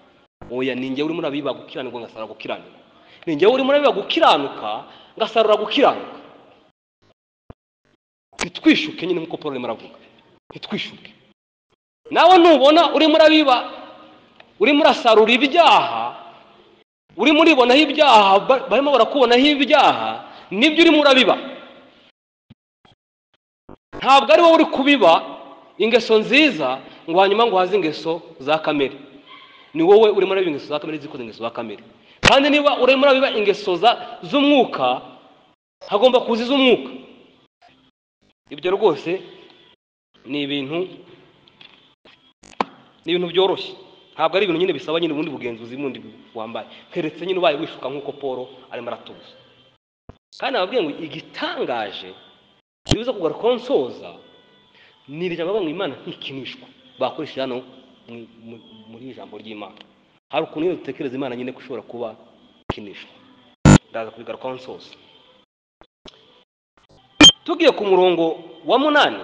oya ni njyewe urimo urabiba gukiranirwa ngasarura gukiranuka ni njyewe urimo urabiba gukiranuka ngasarura gukiranuka ntitwishuke nyine nk'uko paul arimo aravuga ntitwishuke nawe nubona urimo urabiba urimo urasarura ibyaha urimo uribonaho ibyaha ba- barimo barakubonaho ibyaha nibyo urimo urabiba ntabwo ari wowe uri kubiba ingeso nziza ngo hanyuma ngo uhaze ingeso za kamere ni wowe urimo urabiba ingeso za kamere zikoze ingeso za kamere kandi niba urimo urabiba ingeso za- z'umwuka hagomba kuza iz'umwuka ibyo rwose ni ibintu ni ibintu byoroshye ntabwo ari ibintu nyine bisaba nyine ubundi bugenzuzi bundi wambaye keretse nyine ubaye wishuka nk'uko paul arimo aratuza kandi ababwiye ngo igitangaje bibuza kugarukaho nsoza ni iri jambo ngo imana ntikinishwa bakoresheje hano mu- mu- muri iri jambo ry'imana hari ukuntu nyine dutekereza imana nyine ko ishobora kuba ikinishwa ndaza kubigarukaho nsoza tugiye ku murongo wa munani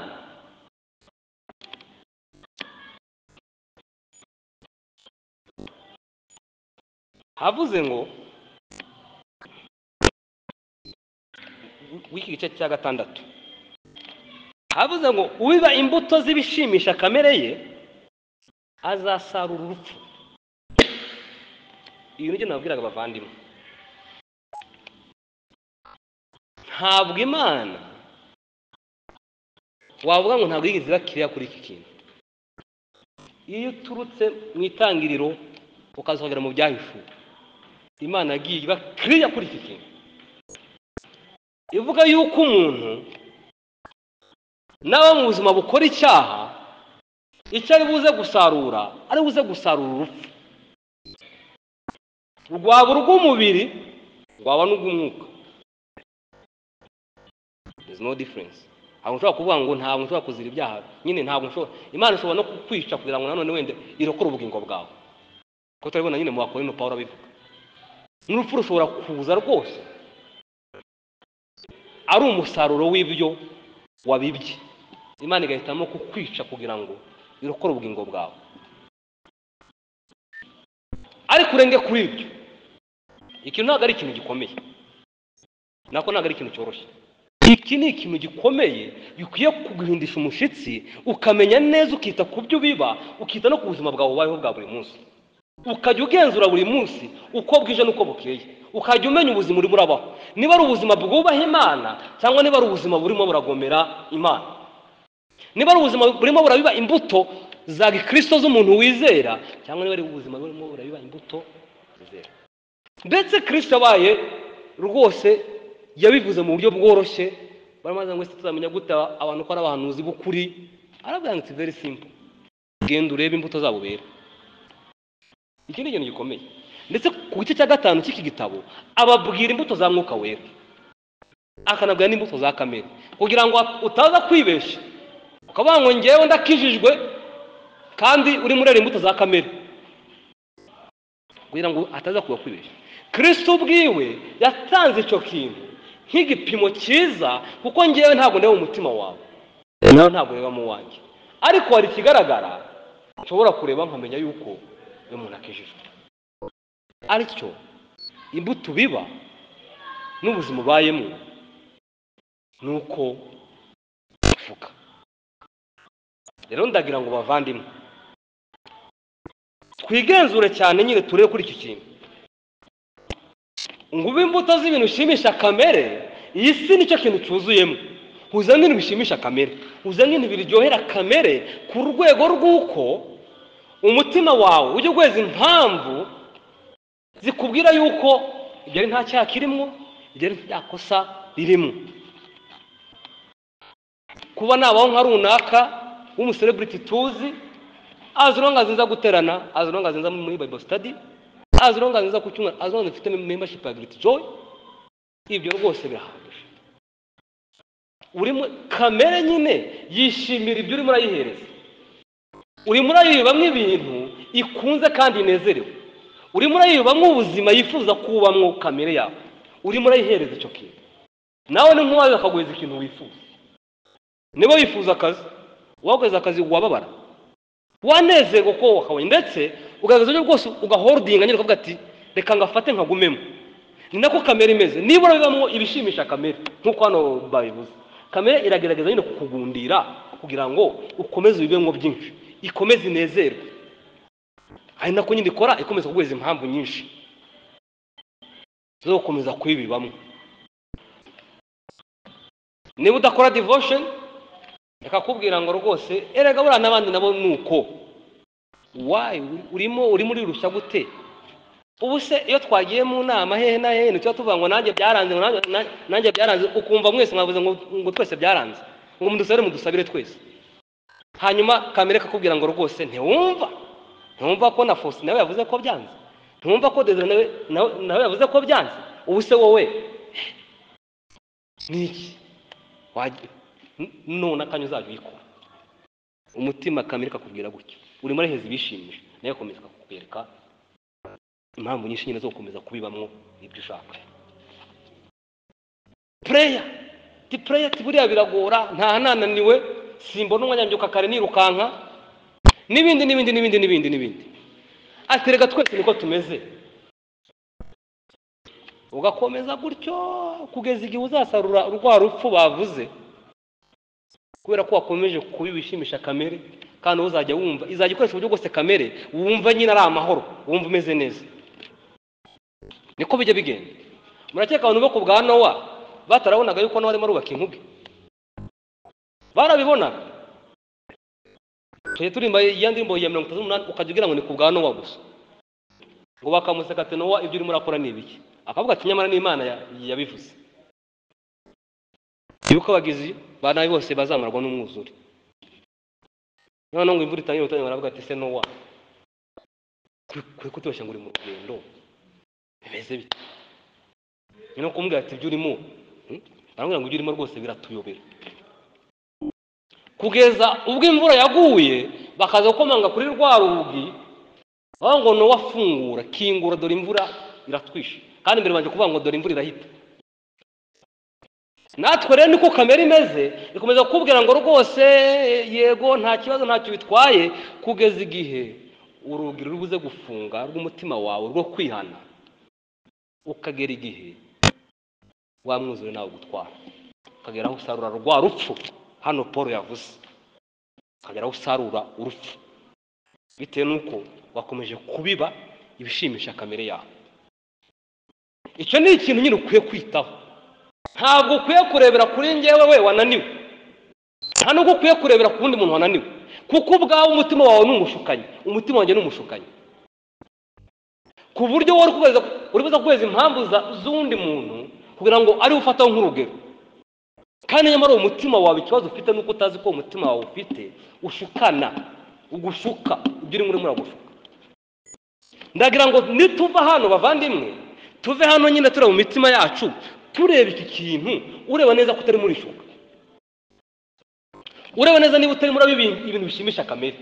havuze ngo w'iki gice cya gatandatu havuze ngo ubiba imbuto z'ibishimisha kamere ye azasarura urupfu ibi nibyo nababwiraga abavandimwe ntabwo imana wavuga ngo ntabwo yigeze bakiriya kuri iki kintu iyo uturutse mu itangiriro ukazohagera mu byahishuwe imana yagiye iba kiriya kuri iki kintu ivuga yuko umuntu n'aba mu buzima bukora icyaha icyo ari buze gusarura ari buze gusarura urupfu rwaba urw'umubiri rwaba n'urw'umwuka there is no difference ntabwo nshobora kuvuga ngo ntabwo nshobora kuzira ibyaha nyine ntabwo nshobora imana ishobora no kukwica kugira ngo nanone wenda irokore ubugingo bwawe kuko turabibona nyine mu bakorino pawulo abivuga n'urupfu rushobora kuza rwose ari umusaruro w'ibyo wabibye imana igahitamo kukwica kugira ngo irokore ubugingo bwawe ariko urenge kuri ibyo ikintu ntabwo ari ikintu gikomeye nako ntabwo ari ikintu cyoroshye iki ni ikintu gikomeye gikwiye kuguhindisha umushyitsi ukamenya neza ukita ku byo biba ukita no ku buzima bwawe ubayeho bwa buri munsi ukajya ugenzura buri munsi uko bwije n'uko bukeye ukajya umenya ubuzima urimo urabaho niba ari ubuzima bwubaha imana cyangwa niba ari ubuzima burimo buragomera imana niba ari ubuzima burimo burabiba imbuto za gikristo z'umuntu wizera cyangwa niba ari ubuzima burimo burabiba imbuto wizera ndetse kirisito yabaye rwose yabivuze mu buryo bworoshye baramaze ngo se tuzamenya gute abantu ko ari abahanuzi b'ukuri aravuga ngo it's very simple genda urebe imbuto zabo bera iki ni ikintu gikomeye ndetse ku gice cya gatanu cy'iki gitabo ababwira imbuto za mwuka wera akanabwira n'imbuto za kamere kugira ngo utaza kwibeshya ukavuga ngo ngewe ndakijijwe kandi urimo ureba imbuto za kamere kugira ngo ataza kuba kwibeshya kirisito ubwiwe yatanze icyo kintu nk'igipimo cyiza kuko ngewe ntabwo ndeba umutima wawe nawe ntabwo ureba mu wanjye ariko hari ikigaragara nshobora kureba nkamenya yuko uyu muntu akijijwe aricyo imbuto biba n'ubuzima ubayemo ni uko uvuga rero ndagira ngo bavandimwe twigenzure cyane nyine turebe kuri iki kintu ngo ube imbuto z'ibintu ushimisha kamere iyi si nicyo kintu cyuzuyemo uzane ibintu bishimisha kamere uzane ibintu biryohera kamere ku rwego rw'uko umutima wawe ujya ukwezi impamvu zikubwira yuko ibyo ari nta cyaha kirimo ibyo ari nta kosa ririmo kuba nabaho nka runaka w'umusereburiti tuzi azi uronga nziza guterana azi uronga nziza muri bible study azi uronga nziza ku cyumweru azi uronga zifite membership ya great joy ibyo rwose birahagije urimo kamere nyine yishimira ibyo urimo urayihereza urimo urayibamo ibintu ikunze kandi inezerewe urimo urayibamo ubuzima yifuza kubamwo kamere yawe urimo urayihereza icyo kintu nawe ni nk'uwawe bakaguhereza ikintu wifuza niba wifuza akazi uwaguhereza akazi wababara wanezerwa ko wakabonye ndetse ugaragaza uburyo bwose ugahorodinga nyine ukavuga ati reka ngafate nkagumemo ni nako kamere imeze nibura bibamo ibishimisha kamere nk'uko hano babivuze kamere iragerageza nyine kukugundira kugira ngo ukomeze ubibemo byinshi ikomeze inezerwe ari nako nyine ikora ikomeza kuguhereza impamvu nyinshi zo gukomeza kuyibibamo niba udakora devotion bakakubwira ngo rwose erega buriya n'abandi nabo ni uko wayi urimo urimo urirushya gute ubu se iyo twagiye mu nama hehe na hehe ntituba tuvuga ngo nanjye byaranze ngo nanjye- na- nanjye byaranze ukumva mwese mwavuze ngo ngo twese byaranze ngo mudusabire mudusabire twese hanyuma kamere kakubwira ngo rwose ntiwumva ntiwumva ko na fosi nawe yavuze ko byanze ntiwumva ko dezire nawe nawe- nawe yavuze ko byanze ubu se wowe ni iki Wajya- N- none akanya uzajya uyikora umutima kamere kakubwira gutya urimo uraheza ibishimisha nayo akomeza kukwereka impamvu nyinshi nyine zo gukomeza kubibamwo ibyo ushaka pureya ti pureya ti buriya biragora nta nananiwe simbona umwanya mbyuka kare nirukanka n'ibindi n'ibindi n'ibindi n'ibindi n'ibindi ati reka twese niko tumeze ugakomeza gutyo kugeza igihe uzasarura rwa rupfu bavuze kubera ko wakomeje kubibishimisha kamere kandi uzajya wumva izajya ikoresha uburyo bwose kamere wumva nyine ari amahoro wumva umeze neza niko bijya bigenda murakeka abantu bo ku bwa nowa batarabonaga yuko nowa arimo arubaka inkuge barabibonaga tujya turimba iya ndirimbo ya mirongo itatu n'umunani ukajya ugira ngo ni ku bwa nowa gusa ngo bakamuseka ati nowa ibyo urimo urakora ni ibiki akavuga ati nyamara ni imana ya- yabivuze yuko abagizi ba nabi bose bazamarwa n'umwuzure noneho ngo imvura itangira gutangira baravuga ati se nowa kuri kutubeshya ngo uri mu rugendo bimeze bite ni no kumubwira ati ibyo urimo hmm? baramubwira ngo ibyo urimo rwose biratuyobera kugeza ubwo imvura yaguye bakaza gukomanga kuri rwa rugi bavuga ngo nowa afungura kingura dore imvura iratwishe kandi imbere banjye kuvuga ngo dore imvura irahita natwe rero niko kamere imeze ikomeza kukubwira ngo rwose eh, yego nta kibazo ntacyo bitwaye kugeza igihe urugi ruri buze gufunga rw'umutima wawe rwo kwihana ukagera igihe wa mwuzure nawe gutwara ukagera aho usarura rwa rupfu hano paul yavuze ukagera aho usarura urupfu bitewe n'uko wakomeje kubiba ibishimisha kamere yawe icyo ni ikintu nyine ukwiye kwitaho ntabwo ukwiye kurebera kuri njyewe we wananiwe nta nubwo ukwiye kurebera ku wundi muntu wananiwe kuko ubwawe umutima wawe ni umushukanyi umutima wanjye ni umushukanyi ku buryo wowe uri kugaragaza- uri kuza guheza impamvu za- z'undi muntu kugira ngo ariwe ufataho nk'urugero kandi nyamara uwo mutima wawe ikibazo ufite nuko utazi ko uwo mutima wawe ufite ushukana ugushuka ibyo urimo urimo uragushuka ndagira ngo nituva hano bavandimwe tuve hano nyine tureba mu mitima yacu tureba iki kintu ureba neza ko utarimo urishuka ureba neza niba utarimo uraba ibintu bishimisha kamere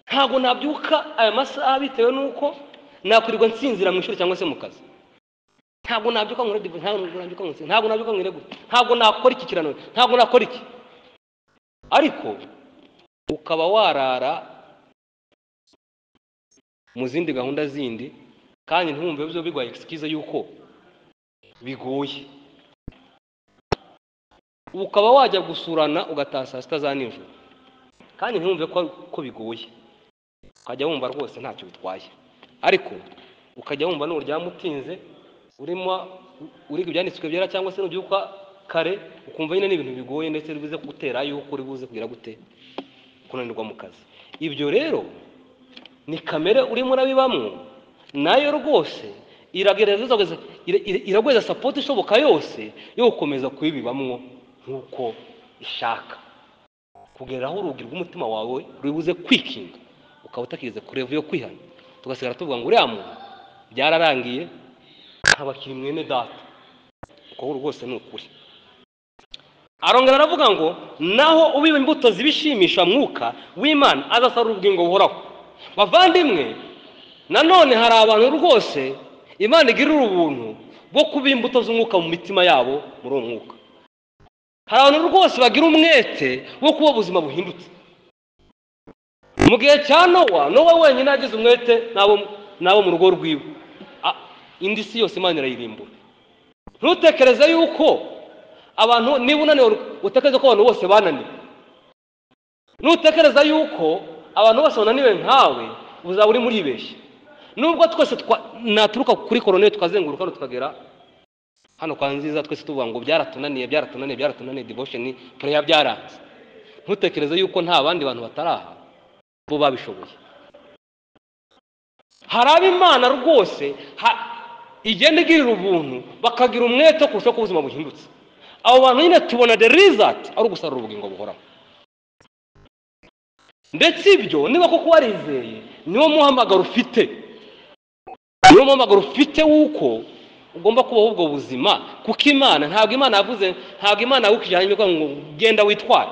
ntabwo nabyuka aya masaha bitewe n'uko nakwirirwa nsinzira mu ishuri cyangwa se mu kazi ntabwo nabyuka nkore divu ntabwo nabyuka nkore ntabwo nabyuka nkore gutya ntabwo nakora iki kirano ntabwo nakora iki ariko ukaba warara mu zindi gahunda zindi kandi ntiwumve ibyo biguha egisikize y'uko bigoye ukaba wajya gusurana ugataha saa sita za nijoro kandi ntiwumve ko ko bigoye ukajya wumva rwose ntacyo bitwaye ariko ukajya wumva n'uryama utinze urimo uriga ibyanditswe byera cyangwa se nubyuka kare ukumva nyine ni ibintu bigoye ndetse bibuze kugutera yuko uri buze kugira gute kunanirwa mu kazi ibyo rero ni kamere urimo urabibamo nayo rwose iragerageza ira- ira- iraguhereza sapoti ishoboka yose yo gukomeza kubibibamwo nk'uko ishaka kugeraho urugi rw'umutima wawe ruribuze kwikinga ukaba utakigeze ku revo yo kwihana tugasigara tuvuga ngo uriya muntu byararangiye ntabakiri mwene data uko we rwose ni ukuri arongera aravuga ngo naho ubiba imbuto zibishimisha mwuka w'imana azasarura ubugingo buhoraho bavandimwe nanone hari abantu rwose imana igirira ubuntu bwo kuba imbuto z'umwuka mu mitima yabo muri uwo mwuka hari abantu rwose bagira umwete wo kuba ubuzima buhindutse mu gihe cya nowa nowa wenyine yagize umwete n'abo n'abo mu rugo rwiwe A- indi si yose imana irayirimbura ntutekereze yuko abantu niba unaniwe utekereze ko abantu bose bananiwe ntutekereza yuko abantu bose bananiwe nkawe uzaba urimo uribeshya nubwo twese twa- naturuka kuri korone tukazenguruka hano tukagera hano kwa nziza twese tuvuga ngo byaratunaniye byaratunaniye byaratunaniye devotion prayer byaranze ntutekereze yuko nta bandi bantu batari aha bo babishoboye hari abo imana rwose ha- igenda igirira ubuntu bakagira umwete wo kurushaho ko ubuzima buhindutse abo bantu nyine tubona the result ari ugusarura ubugingo buhoraho ndetse ibyo niba koko warizeye niwo muhamagaro ufite niwo muhamagaro ufite w'uko ugomba kubaho ubwo buzima kuko imana ntabwo imana yavuze ntabwo imana yawukijanye ivuga ngo genda witware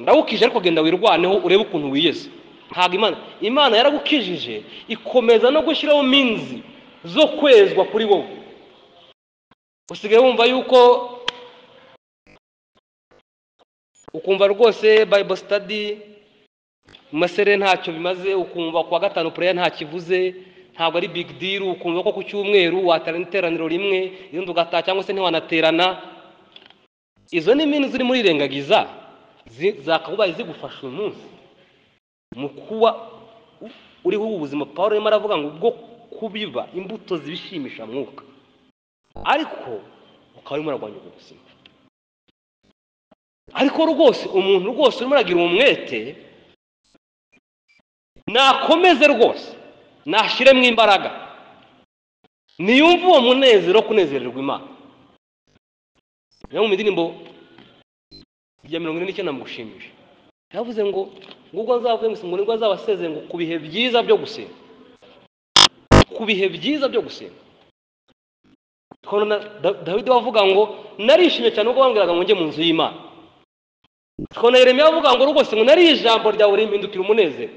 ndawukije ariko genda wirwaneho urebe ukuntu wiyeze ntabwo imana imana yaragukijije ikomeza no gushyiraho minzi zo kwezwa kuri wowe usigaye wumva yuko ukumva rwose bible study mu masere ntacyo bimaze ukumva ku wa gatanu pureya ntacyo ivuze ntabwo ari big deal ukumva ko ku cyumweru waterana iteraniro rimwe irindi ugataha cyangwa se ntiwanaterana izo ni mini ziri muri rengagiza zakabaye zigufasha uyu munsi mu kuba u- uriho ubu buzima paul arimo aravuga ngo ubwo kubiba imbuto zibishimisha mwuka ariko ukaba urimo urarwanya ubwo buzima ariko rwose umuntu rwose urimo uragira umwete nakomeze rwose nashyiremo imbaraga niyumve uwo munezero wo kunezererwa imana niyo mu indirimbo ya mirongo ine n'icyenda mugushimisha yavuze ngo ngubwo nzavuye ngo ngo nibwo azabasezeye ngo ku bihe byiza byo gusenga ku bihe byiza byo gusenga Kandi na- Da- dawidi we avuga ngo narishimye cyane ubwo bambwiraga ngo njye mu nzu y'imana tukabona yeremiya avuga ngo rwose ngo nariye ijambo ryawe rimpindukira umunezero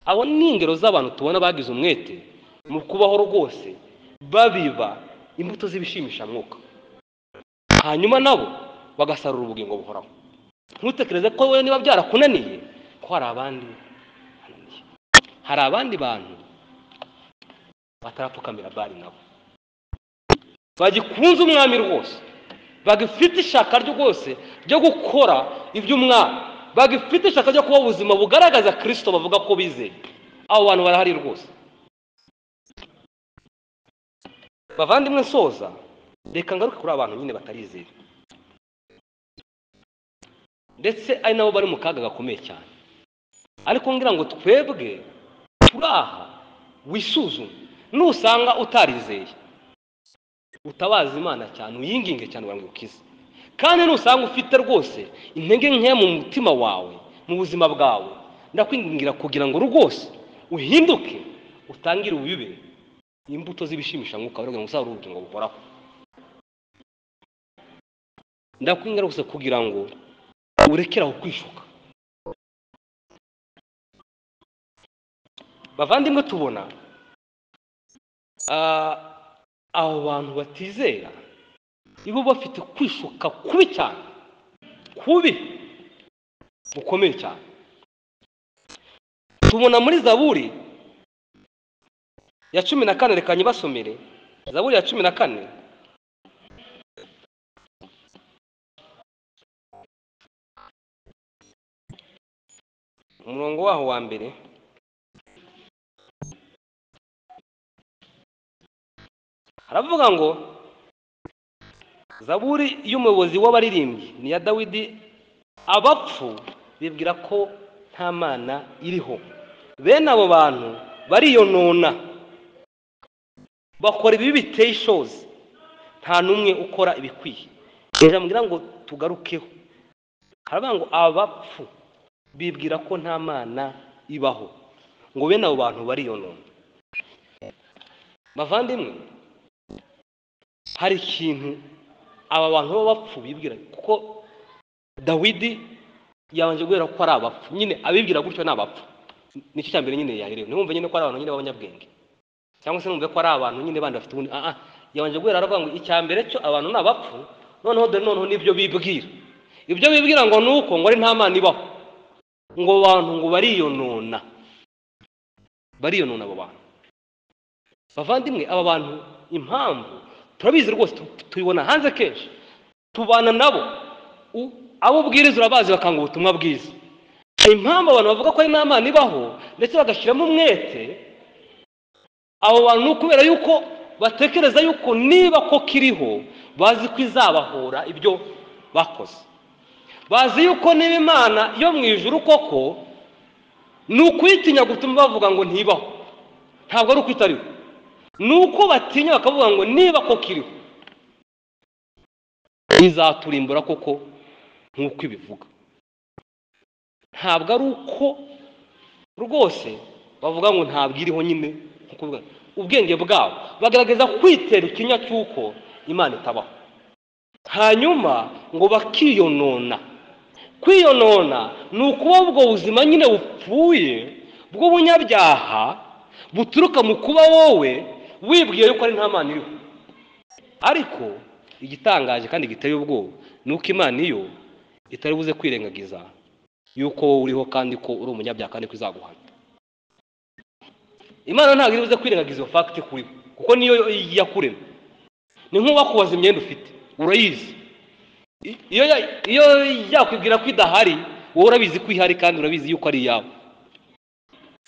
abo ni ingero z'abantu tubona bagize umwete mu kubaho rwose babiba imbuto z'ibishimisha mwuka hanyuma nabo bagasarura ubugingo buhoraho ntutekereze ko wowe niba byarakunaniye ko hari abandi bananiye. hari abandi bantu batarapfukamira bari nabo bagikunze umwami rwose bagifite ishaka rwose ryo gukora iby'umwami bagifite ishaka ryo kuba ubuzima bugaragaza kirisito bavuga ko bizeye abo bantu barahari rwose bavandimwe nsoza reka ngaruke kuri abantu nyine batarizera ndetse ari nabo bari mu kaga gakomeye cyane ariko ngira ngo twebwe turi aha wisuzume nusanga utarizeye utabaza imana cyane uyinginge cyane ngo ukize kandi nusanga ufite rwose intege nkeya mu mutima wawe mu buzima bwawe ndakwingingira kugira ngo rwose uhinduke utangire ubuyube imbuto z'ibishimisha mwuka wawe kugira ngo uzabure ubugingo buhoraho ndakwingingira rwose kugira ngo urekere aho kwishuka bavandimwe tubona ah, abo bantu batizera nibo bafite kwishuka kubi cyane kubi bukomeye cyane tubona muri zaburi ya cumi na kane reka nyibasomere zaburi ya cumi na kane umurongo waho wa mbere haravuga ngo zaburi y'umuyobozi w'abaririmbyi ni iya dawidi abapfu bibwira ko nta mana iriho bene abo bantu bariyonona bakora ibibi biteye ishozi nta n'umwe ukora ibikwiye ijambo mbwira ngo tugarukeho haravuga ngo abapfu bibwira ko nta mana ibaho ngo bene abo bantu bariyonona bavandimwe hari ikintu aba bantu b'abapfu bibwira kuko dawidi yabanje guhera ko ari abapfu nyine abibwira gutyo ni abapfu nicyo cya mbere nyine yaherewe ntiwumve nyine ko ari abantu nyine b'abanyabwenge cyangwa se numve ko ari abantu nyine bandi bafite ubundi ah ah yabanje guhera aravuga ngo icya mbere cyo abantu ni abapfu noneho dore noneho nibyo bibwira ibyo bibwira ngo ni uko ngo ari nta mana ibaho ngo abantu ngo bariyonona bariyonona abo bantu bavandimwe aba bantu impamvu turabizi rwose tu- tubibona hanze kenshi tubana nabo U- abo ubwiriza urabazi bakanga ubutumwa bwiza impamvu abantu bavuga ko ari nta mana ibaho ndetse bagashyiramo umwete abo bantu ni ukubera yuko batekereza yuko niba ko kiriho bazi ko izabahora ibyo bakoze bazi yuko niba imana yo mu ijuru koko ni ukuyitinya gutuma bavuga ngo ntibaho ntabwo ari ukwitariho ni uko batinya bakavuga ngo niba ko kiriho izaturimbura koko nk'uko ibivuga ntabwo ari uko rwose bavuga ngo ntabwo iriho nyine nk'uko bivuga. ubwenge bwabo bagaragaza kwitera ikinya cy'uko imana itabaho hanyuma ngo bakiyonona kwiyonona ni ukuba ubwo buzima nyine bupfuye bw'ubunyabyaha buturuka mu kuba wowe wibwiye yuko ari nta mana iriho ariko igitangaje kandi giteye ubwoba ni uko imana iyo itari buze kwirengagiza yuko wowe uriho kandi ko uri umunyabyaha kandi ko izaguhana imana ntabwo iri buze kwirengagiza iyo fagiti kuri kuko niyo yakurema ni nk'uwakubaza imyenda ufite urayizi I- iyo ya- iyo yakwibwira ko idahari wowe urabizi ko ihari kandi urabizi yuko ari iyawe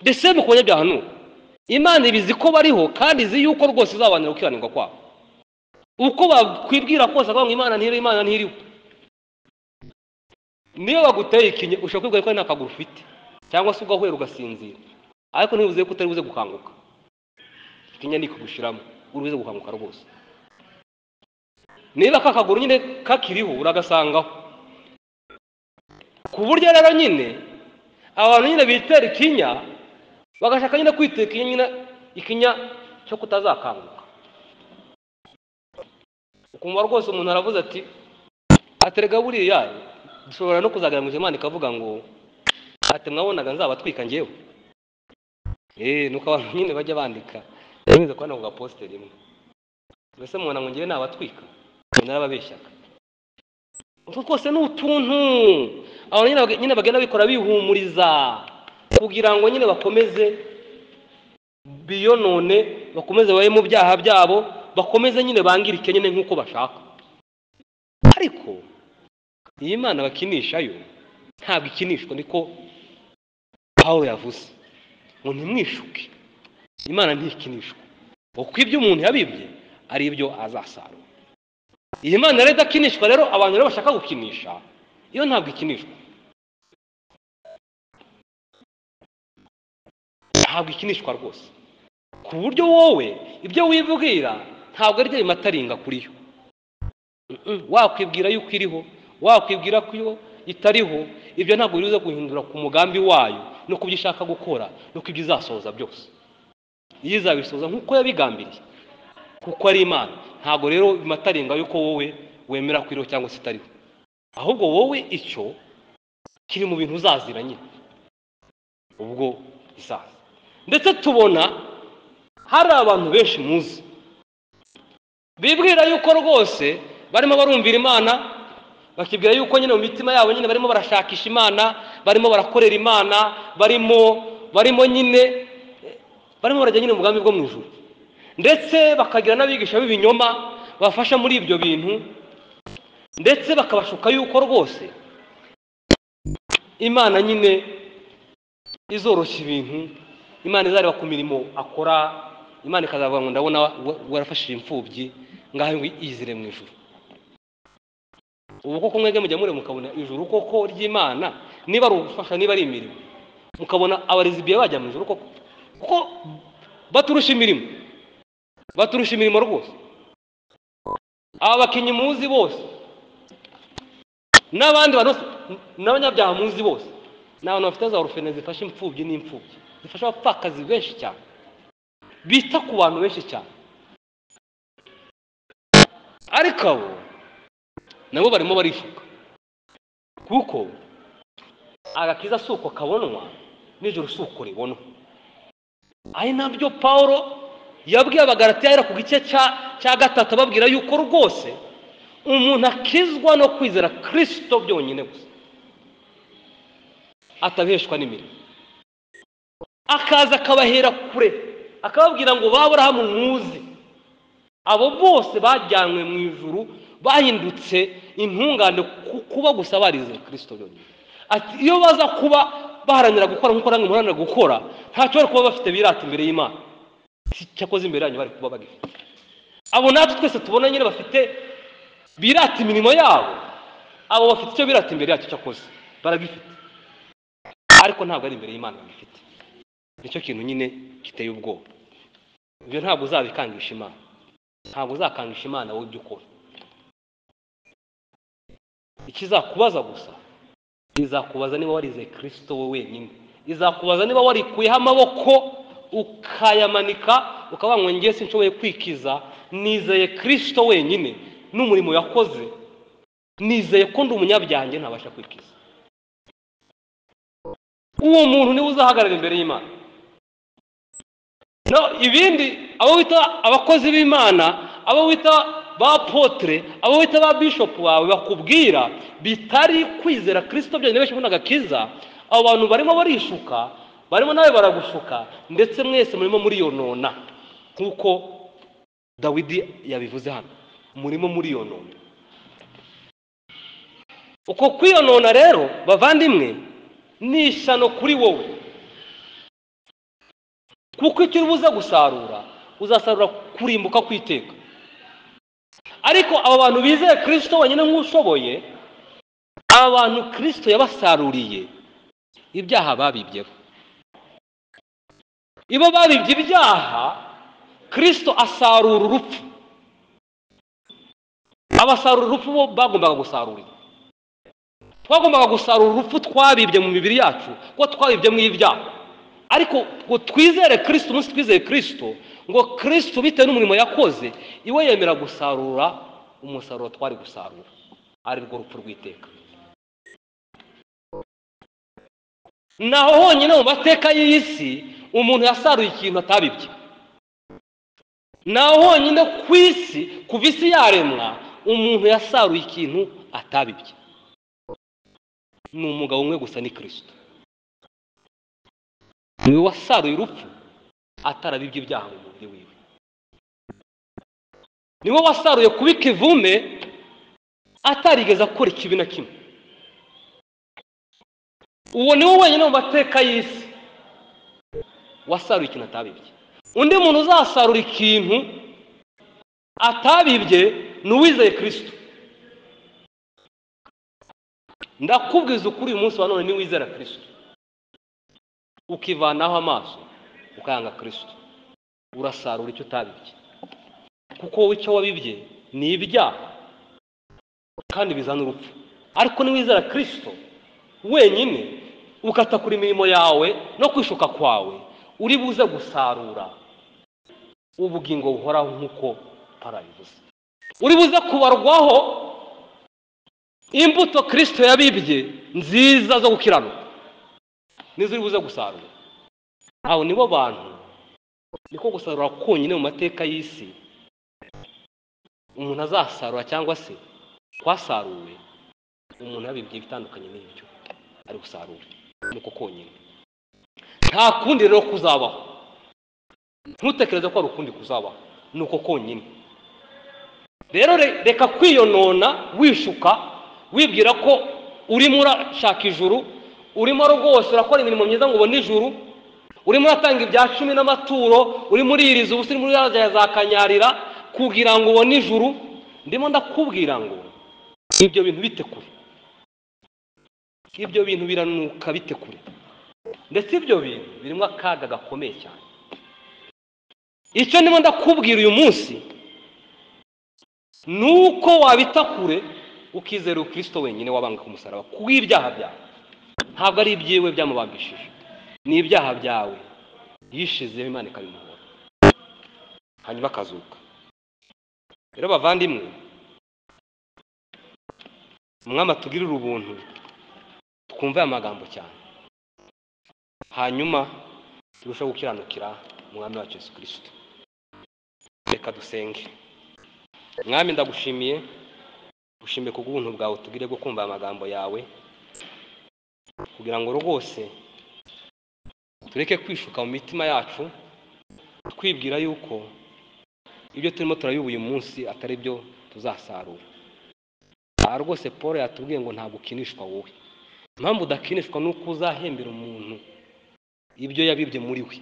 mbese mu kubanyabyaha ni uko imana ibizi ko bariho kandi izi yuko rwose izabanira gukiranirwa kwabo uko bakwibwira kose akavuga ngo imana ntiriho imana ntiriho niyo baguteye ikinye ushobora kwibwira ko ari nta kaguru ufite cyangwa se ugahwera ugasinzira ariko ntibivuze ko utari buze gukanguka ikinya ni kugushiramo uri buze gukanguka rwose niba ka kaguru nyine kakiriho uragasangaho ku buryo rero nyine abantu nyine bitera ikinya bagashaka nyine kwitera ikinya nyine ikinya cyo kutazakanguka ukumva rwose umuntu aravuze ati aterega buriya dushobora no kuzagaragaza imana ikavuga ngo ati mwabonaga nzabatwika ngewe eee nuko abantu nyine bajya bandika ntibize kubona ku gaposite rimwe mbese mubona ngo ngewe nabatwika umuntu arababeshyaga utwo twose ni utuntu abantu nyine bag- nyine bagenda bikora bihumuriza kugira ngo nyine bakomeze biyonone bakomeze babe mu byaha byabo bakomeze nyine bangire nyine nk'uko bashaka ariko iyi mana bakinisha yo ntabwo ikinishwa niko pawulo yavuze ngo ntimwishuke imana ntikinishwa kuko ibyo umuntu yabibye ari ibyo azasarura iyi mana rero idakinishwa rero abantu rero bashaka gukinisha iyo ntabwo ikinishwa ntabwo ikinishwa rwose ku buryo wowe ibyo wibwira ntabwo ari byo bimataringa kuri yo Mm-mm. wakwibwira yuko iriho wakwibwira ko iyo itariho ibyo ntabwo biza guhindura ku mugambi wayo no ku byo ishaka gukora no ku byo izasohoza byose iyo izabisohoza nk'uko yabigambiriye kuko ari imana ntabwo rero bimataringa yuko wowe wemera ko iriho cyangwa se itariho ahubwo wowe icyo kiri mu bintu uzazira nyine ubwo isaza ndetse tubona hari abantu benshi muzi bibwira yuko rwose barimo barumvira imana bakibwira yuko nyine mu mitima yabo nyine barimo barashakisha imana barimo barakorera imana barimo barimo nyine barimo barajya nyine mu bwami bwo mu ijuru ndetse bakagira n'abigisha b'ibinyoma bafasha muri ibyo bintu ndetse bakabashuka yuko rwose imana nyine izoroshya ibintu imana izareba ku mirimo akora imana ikazavuga ngo ndabona wa- warafashije imfubyi ngaho ngo iyizire mu ijuru ubu koko mwebwe mujya mureba mukabona ijuru koko ry'imana niba ari ubufasha niba ari imirimo mukabona abarizibiye bajya mu ijuru koko kuko baturusha imirimo baturusha imirimo rwose aba bakinnyi muzi bose n'abandi bantu bose n'abanyabyaha muzi bose ni abantu bafite za orufene zifasha imfubyi n'imfubyi zifasha abapfakazi benshi cyane bita ku bantu benshi cyane ariko abo nabo barimo barifuka kuko agakiza si uko kabonwa nijoro si uko ribonwa ari nabyo paul yabwiye abagaratiya ahera ku gice cya cya gatatu ababwira yuko rwose umuntu akizwa no kwizera kirisito byonyine gusa atabeshwa n'imirimo akaza akabahera kure akababwira ngo ba burahamu muzi abo bose bajyanywe mu ijuru bahindutse intungane ku kuba gusa barizera kirisito byonyine ati iyo baza kuba baharanira gukora nk'uko namwe muharanira gukora ntacyo bari kuba bafite birata imbere y'imana si cyakoze imbere yanyu bari kuba bagifite abo natwe twese tubona nyine bafite birata imirimo yabo abo bafite icyo birata imbere yacyo cyakoze baragifite ariko ntabwo ari imbere y'imana bagifite nicyo kintu nyine giteye ubwoba ibyo ntabwo uzabikangisha imana ntabwo uzakangisha imana wowe ibyo ukora ikizakubaza gusa izakubaza niba warizeye kirisito wowe wenyine izakubaza niba warikuyeho amaboko ukayamanika ukavuga ngo ngiye sinshoboye kwikiza nizeye kirisito wenyine n'umurimo yakoze nizeye ko ndi umunyabyange ntabasha kwikiza uwo muntu niwe uzahagarara imbere y'imana no ibindi abo wita abakozi b'imana abo wita ba potere abo wita ba bishopu bawe bakubwira bitari kwizera kirisito byonyine benshi ubundi agakiza abo bantu barimo barishuka barimo nawe baragushuka ndetse mwese murimo muriyonona nk'uko dawidi yabivuze hano murimo muriyonona uko kwiyonona rero bavandimwe ni ishyano kuri wowe kuko icyo uri buze gusarura uzasarura kurimbuka kwiteka ariko abo bantu bizeye kirisito wenyine nk'ushoboye aba bantu kirisito yabasaruriye ibyaha babibyeho ibo babibye ibyaha kirisito asarura urupfu abasarura urupfu bo bagombaga gusarurira twagombaga gusarura urupfu twabibye mu mibiri yacu kuko twabibye mu ibyaha ariko ngo twizere kirisito umunsi twizeye kirisito ngo kirisito bitewe n'umurimo yakoze iwe yemera gusarura umusaruro twari gusarura ari rwo rupfu rw'iteka naho honyine mu mateka y'iyi si umuntu yasaruye ikintu atabibye naho honyine ku isi kuva isi yaremwa umuntu yasaruye ikintu atabibye ni umugabo umwe gusa ni kirisito niwe wasaruye urupfu atarabibye ibyaha mu mubiri wiwe niwe wasaruye kubika ivume atarigeze akora ikibi na kimwe uwo niwe wenyine mu mateka y'isi wasaruye ikintu atabibye undi muntu uzasarura ikintu atabibye ni uwizeye kirisito ndakubwiza ukuri uyu munsi wa none niwizera kirisito ukivanaho amaso ukayanga kirisito urasarura icyo utabibye kuko wowe icyo wabibye ni ibyaha kandi bizana urupfu ariko niwizera kirisito wenyine ukatakura imirimo yawe no kwishuka kwawe uri buze gusarura ubugingo buhoraho nk'uko parabivuze uri buze kubarwaho imbuto kirisito yabibye nziza zo gukiranuka nizo uri buze gusarura abo nibo bantu niko gusarura konyine mu mateka y'isi umuntu azasarura cyangwa se kwasaruwe umuntu yabibwiye ibitandukanye n'ibyo ari gusarura nuko konyine nta kundi rero kuzabaho ntutekereze ko hari ukundi kuzabaho nuko konyine rero re- reka kwiyonona wishuka wibwira ko urimo urashaka ijuru urimo rwose urakora imirimo myiza ngo ubone ijuru urimo uratanga ibya cumi n'amaturo urimo uririza ubusa urimo uragerageza za kanyarira kugira ngo ubone ijuru ndimo ndakubwira ngo ibyo bintu bite kure ibyo bintu biranuka bite kure ndetse ibyo bintu birimo akaga gakomeye cyane icyo ndimo ndakubwira uyu munsi ni uko wabita kure ukizera ukristo wenyine wabanga ku musaraba ku bw'ibyaha byawe ntabwo ari ibyiwe byamubambishije ni ibyaha byawe yishizeho imana ikabimuhora hanyuma akazuka rero bavandimwe umwami atugirire ubuntu twumve aya magambo cyane hanyuma turusheho gukiranukira umwami wacu yesu kirisito reka dusenge mwami ndagushimiye gushimiye ku bw'ubuntu bwawe utugire bwo kumva aya magambo yawe kugira ngo rwose tureke kwishuka mu mitima yacu twibwira yuko ibyo turimo turabiba uyu munsi atari byo tuzasarura aha rwose paul yatubwiye ngo ntabwo ukinishwa wowe impamvu udakinishwa ni uko uzahembera umuntu ibyo yabibye muri we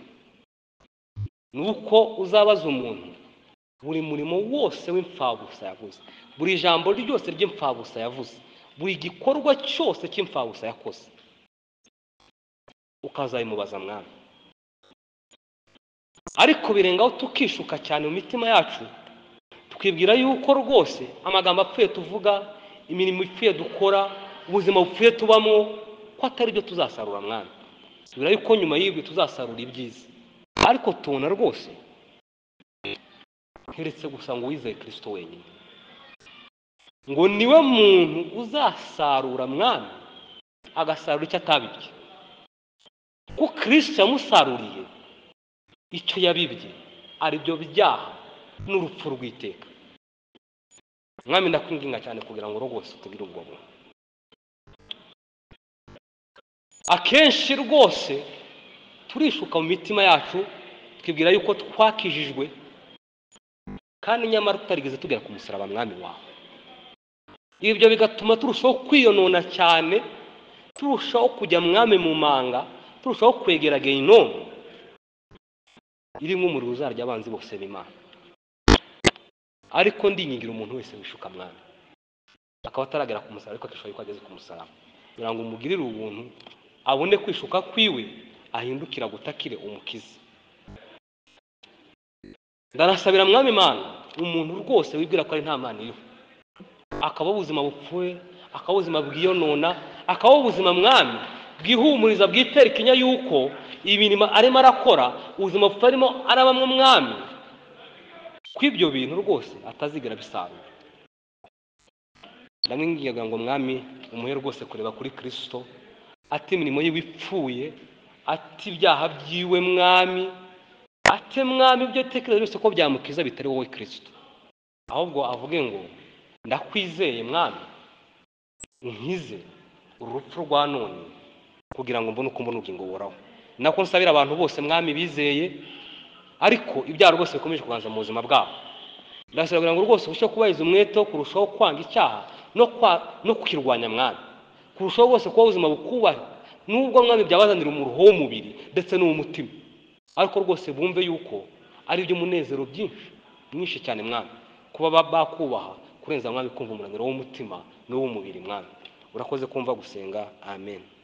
ni uko uzabaza umuntu buri murimo wose w'imfabusa yavuze buri jambo ryose ry'imfabusa yavuze buri gikorwa cyose cy'imfabusa yakoze ukazabimubaza mwami ariko birengaho tukishuka cyane mu mitima yacu twibwira yuko rwose amagambo apfuye tuvuga imirimo ipfuye dukora ubuzima bupfuye tubamo ko atari byo tuzasarura mwana tubwira yuko nyuma y'ibyo tuzasarura ibyiza ariko tubona rwose nturetse gusa ngo wizeye kirisito wenyine ngo niwe muntu uzasarura mwana agasarura icyo atabibye ko kirisito yamusaruriye icyo yabibye ari byo byaha n'urupfu rw'iteka mwami ndakwinginga cyane kugira ngo rwose utugire ubwo buntu akenshi rwose turishuka mu mitima yacu twibwira yuko twakijijwe kandi nyamara tutarigeze tugera ku musaraba mwami wawe ibyo bigatuma turushaho kwiyonona cyane turushaho kujya mwami mu manga turushaho kwegera gehinomu iri nk'umuriro uzarya abanzi bose b'imana ariko ndingingira umuntu wese wishuka mwana akaba ataragera ku musaraba ariko akishoboye ko ageze ku musaraba kugira ngo umugirire ubuntu abone kwishuka kwiwe ahindukira agutakire umukize ndanasabira mwami imana umuntu rwose wibwira ko ari nta mana iriho akabaho ubuzima bupfuye akabaho ubuzima bwiyonona akabaho ubuzima mwami bwihumuriza bwitera ikinya yuko imirimo arimo arakora ubuzima bupfuye arimo arabamo mwami ko ibyo bintu rwose atazigera abisarura ndamwinginga ngo mwami umuhe rwose kureba kuri kirisito ati imirimo yiwe ipfuye ati ibyaha byiwe mwami ate mwami ibyo atekereza byose ko byamukiza bitari wowe kirisito ahubwo avuge ngo ndakwizeye mwami unkize urupfu rwa none kugira ngo mbone uko mbona ubugingo buhoraho ni nako nsabira abantu bose mwami bizeye ariko ibyaha rwose bikomeje kuganza mu buzima bwabo ndashaka kugira ngo rwose urusheho kubahiriza umwete wo kurushaho kwanga icyaha no kwa- no kwirwanya mwana kurushaho rwose kuba ubuzima bukubaha nubwo mwami byabazanira umuruho w'umubiri ndetse n'uw'umutima ariko rwose bumve yuko ari iby'umunezero byinshi mwinshi cyane mwami kuba ba- bakubaha kurenza mwami kumva umunaniro w'umutima n'uw'umubiri mwami urakoze kumva gusenga amen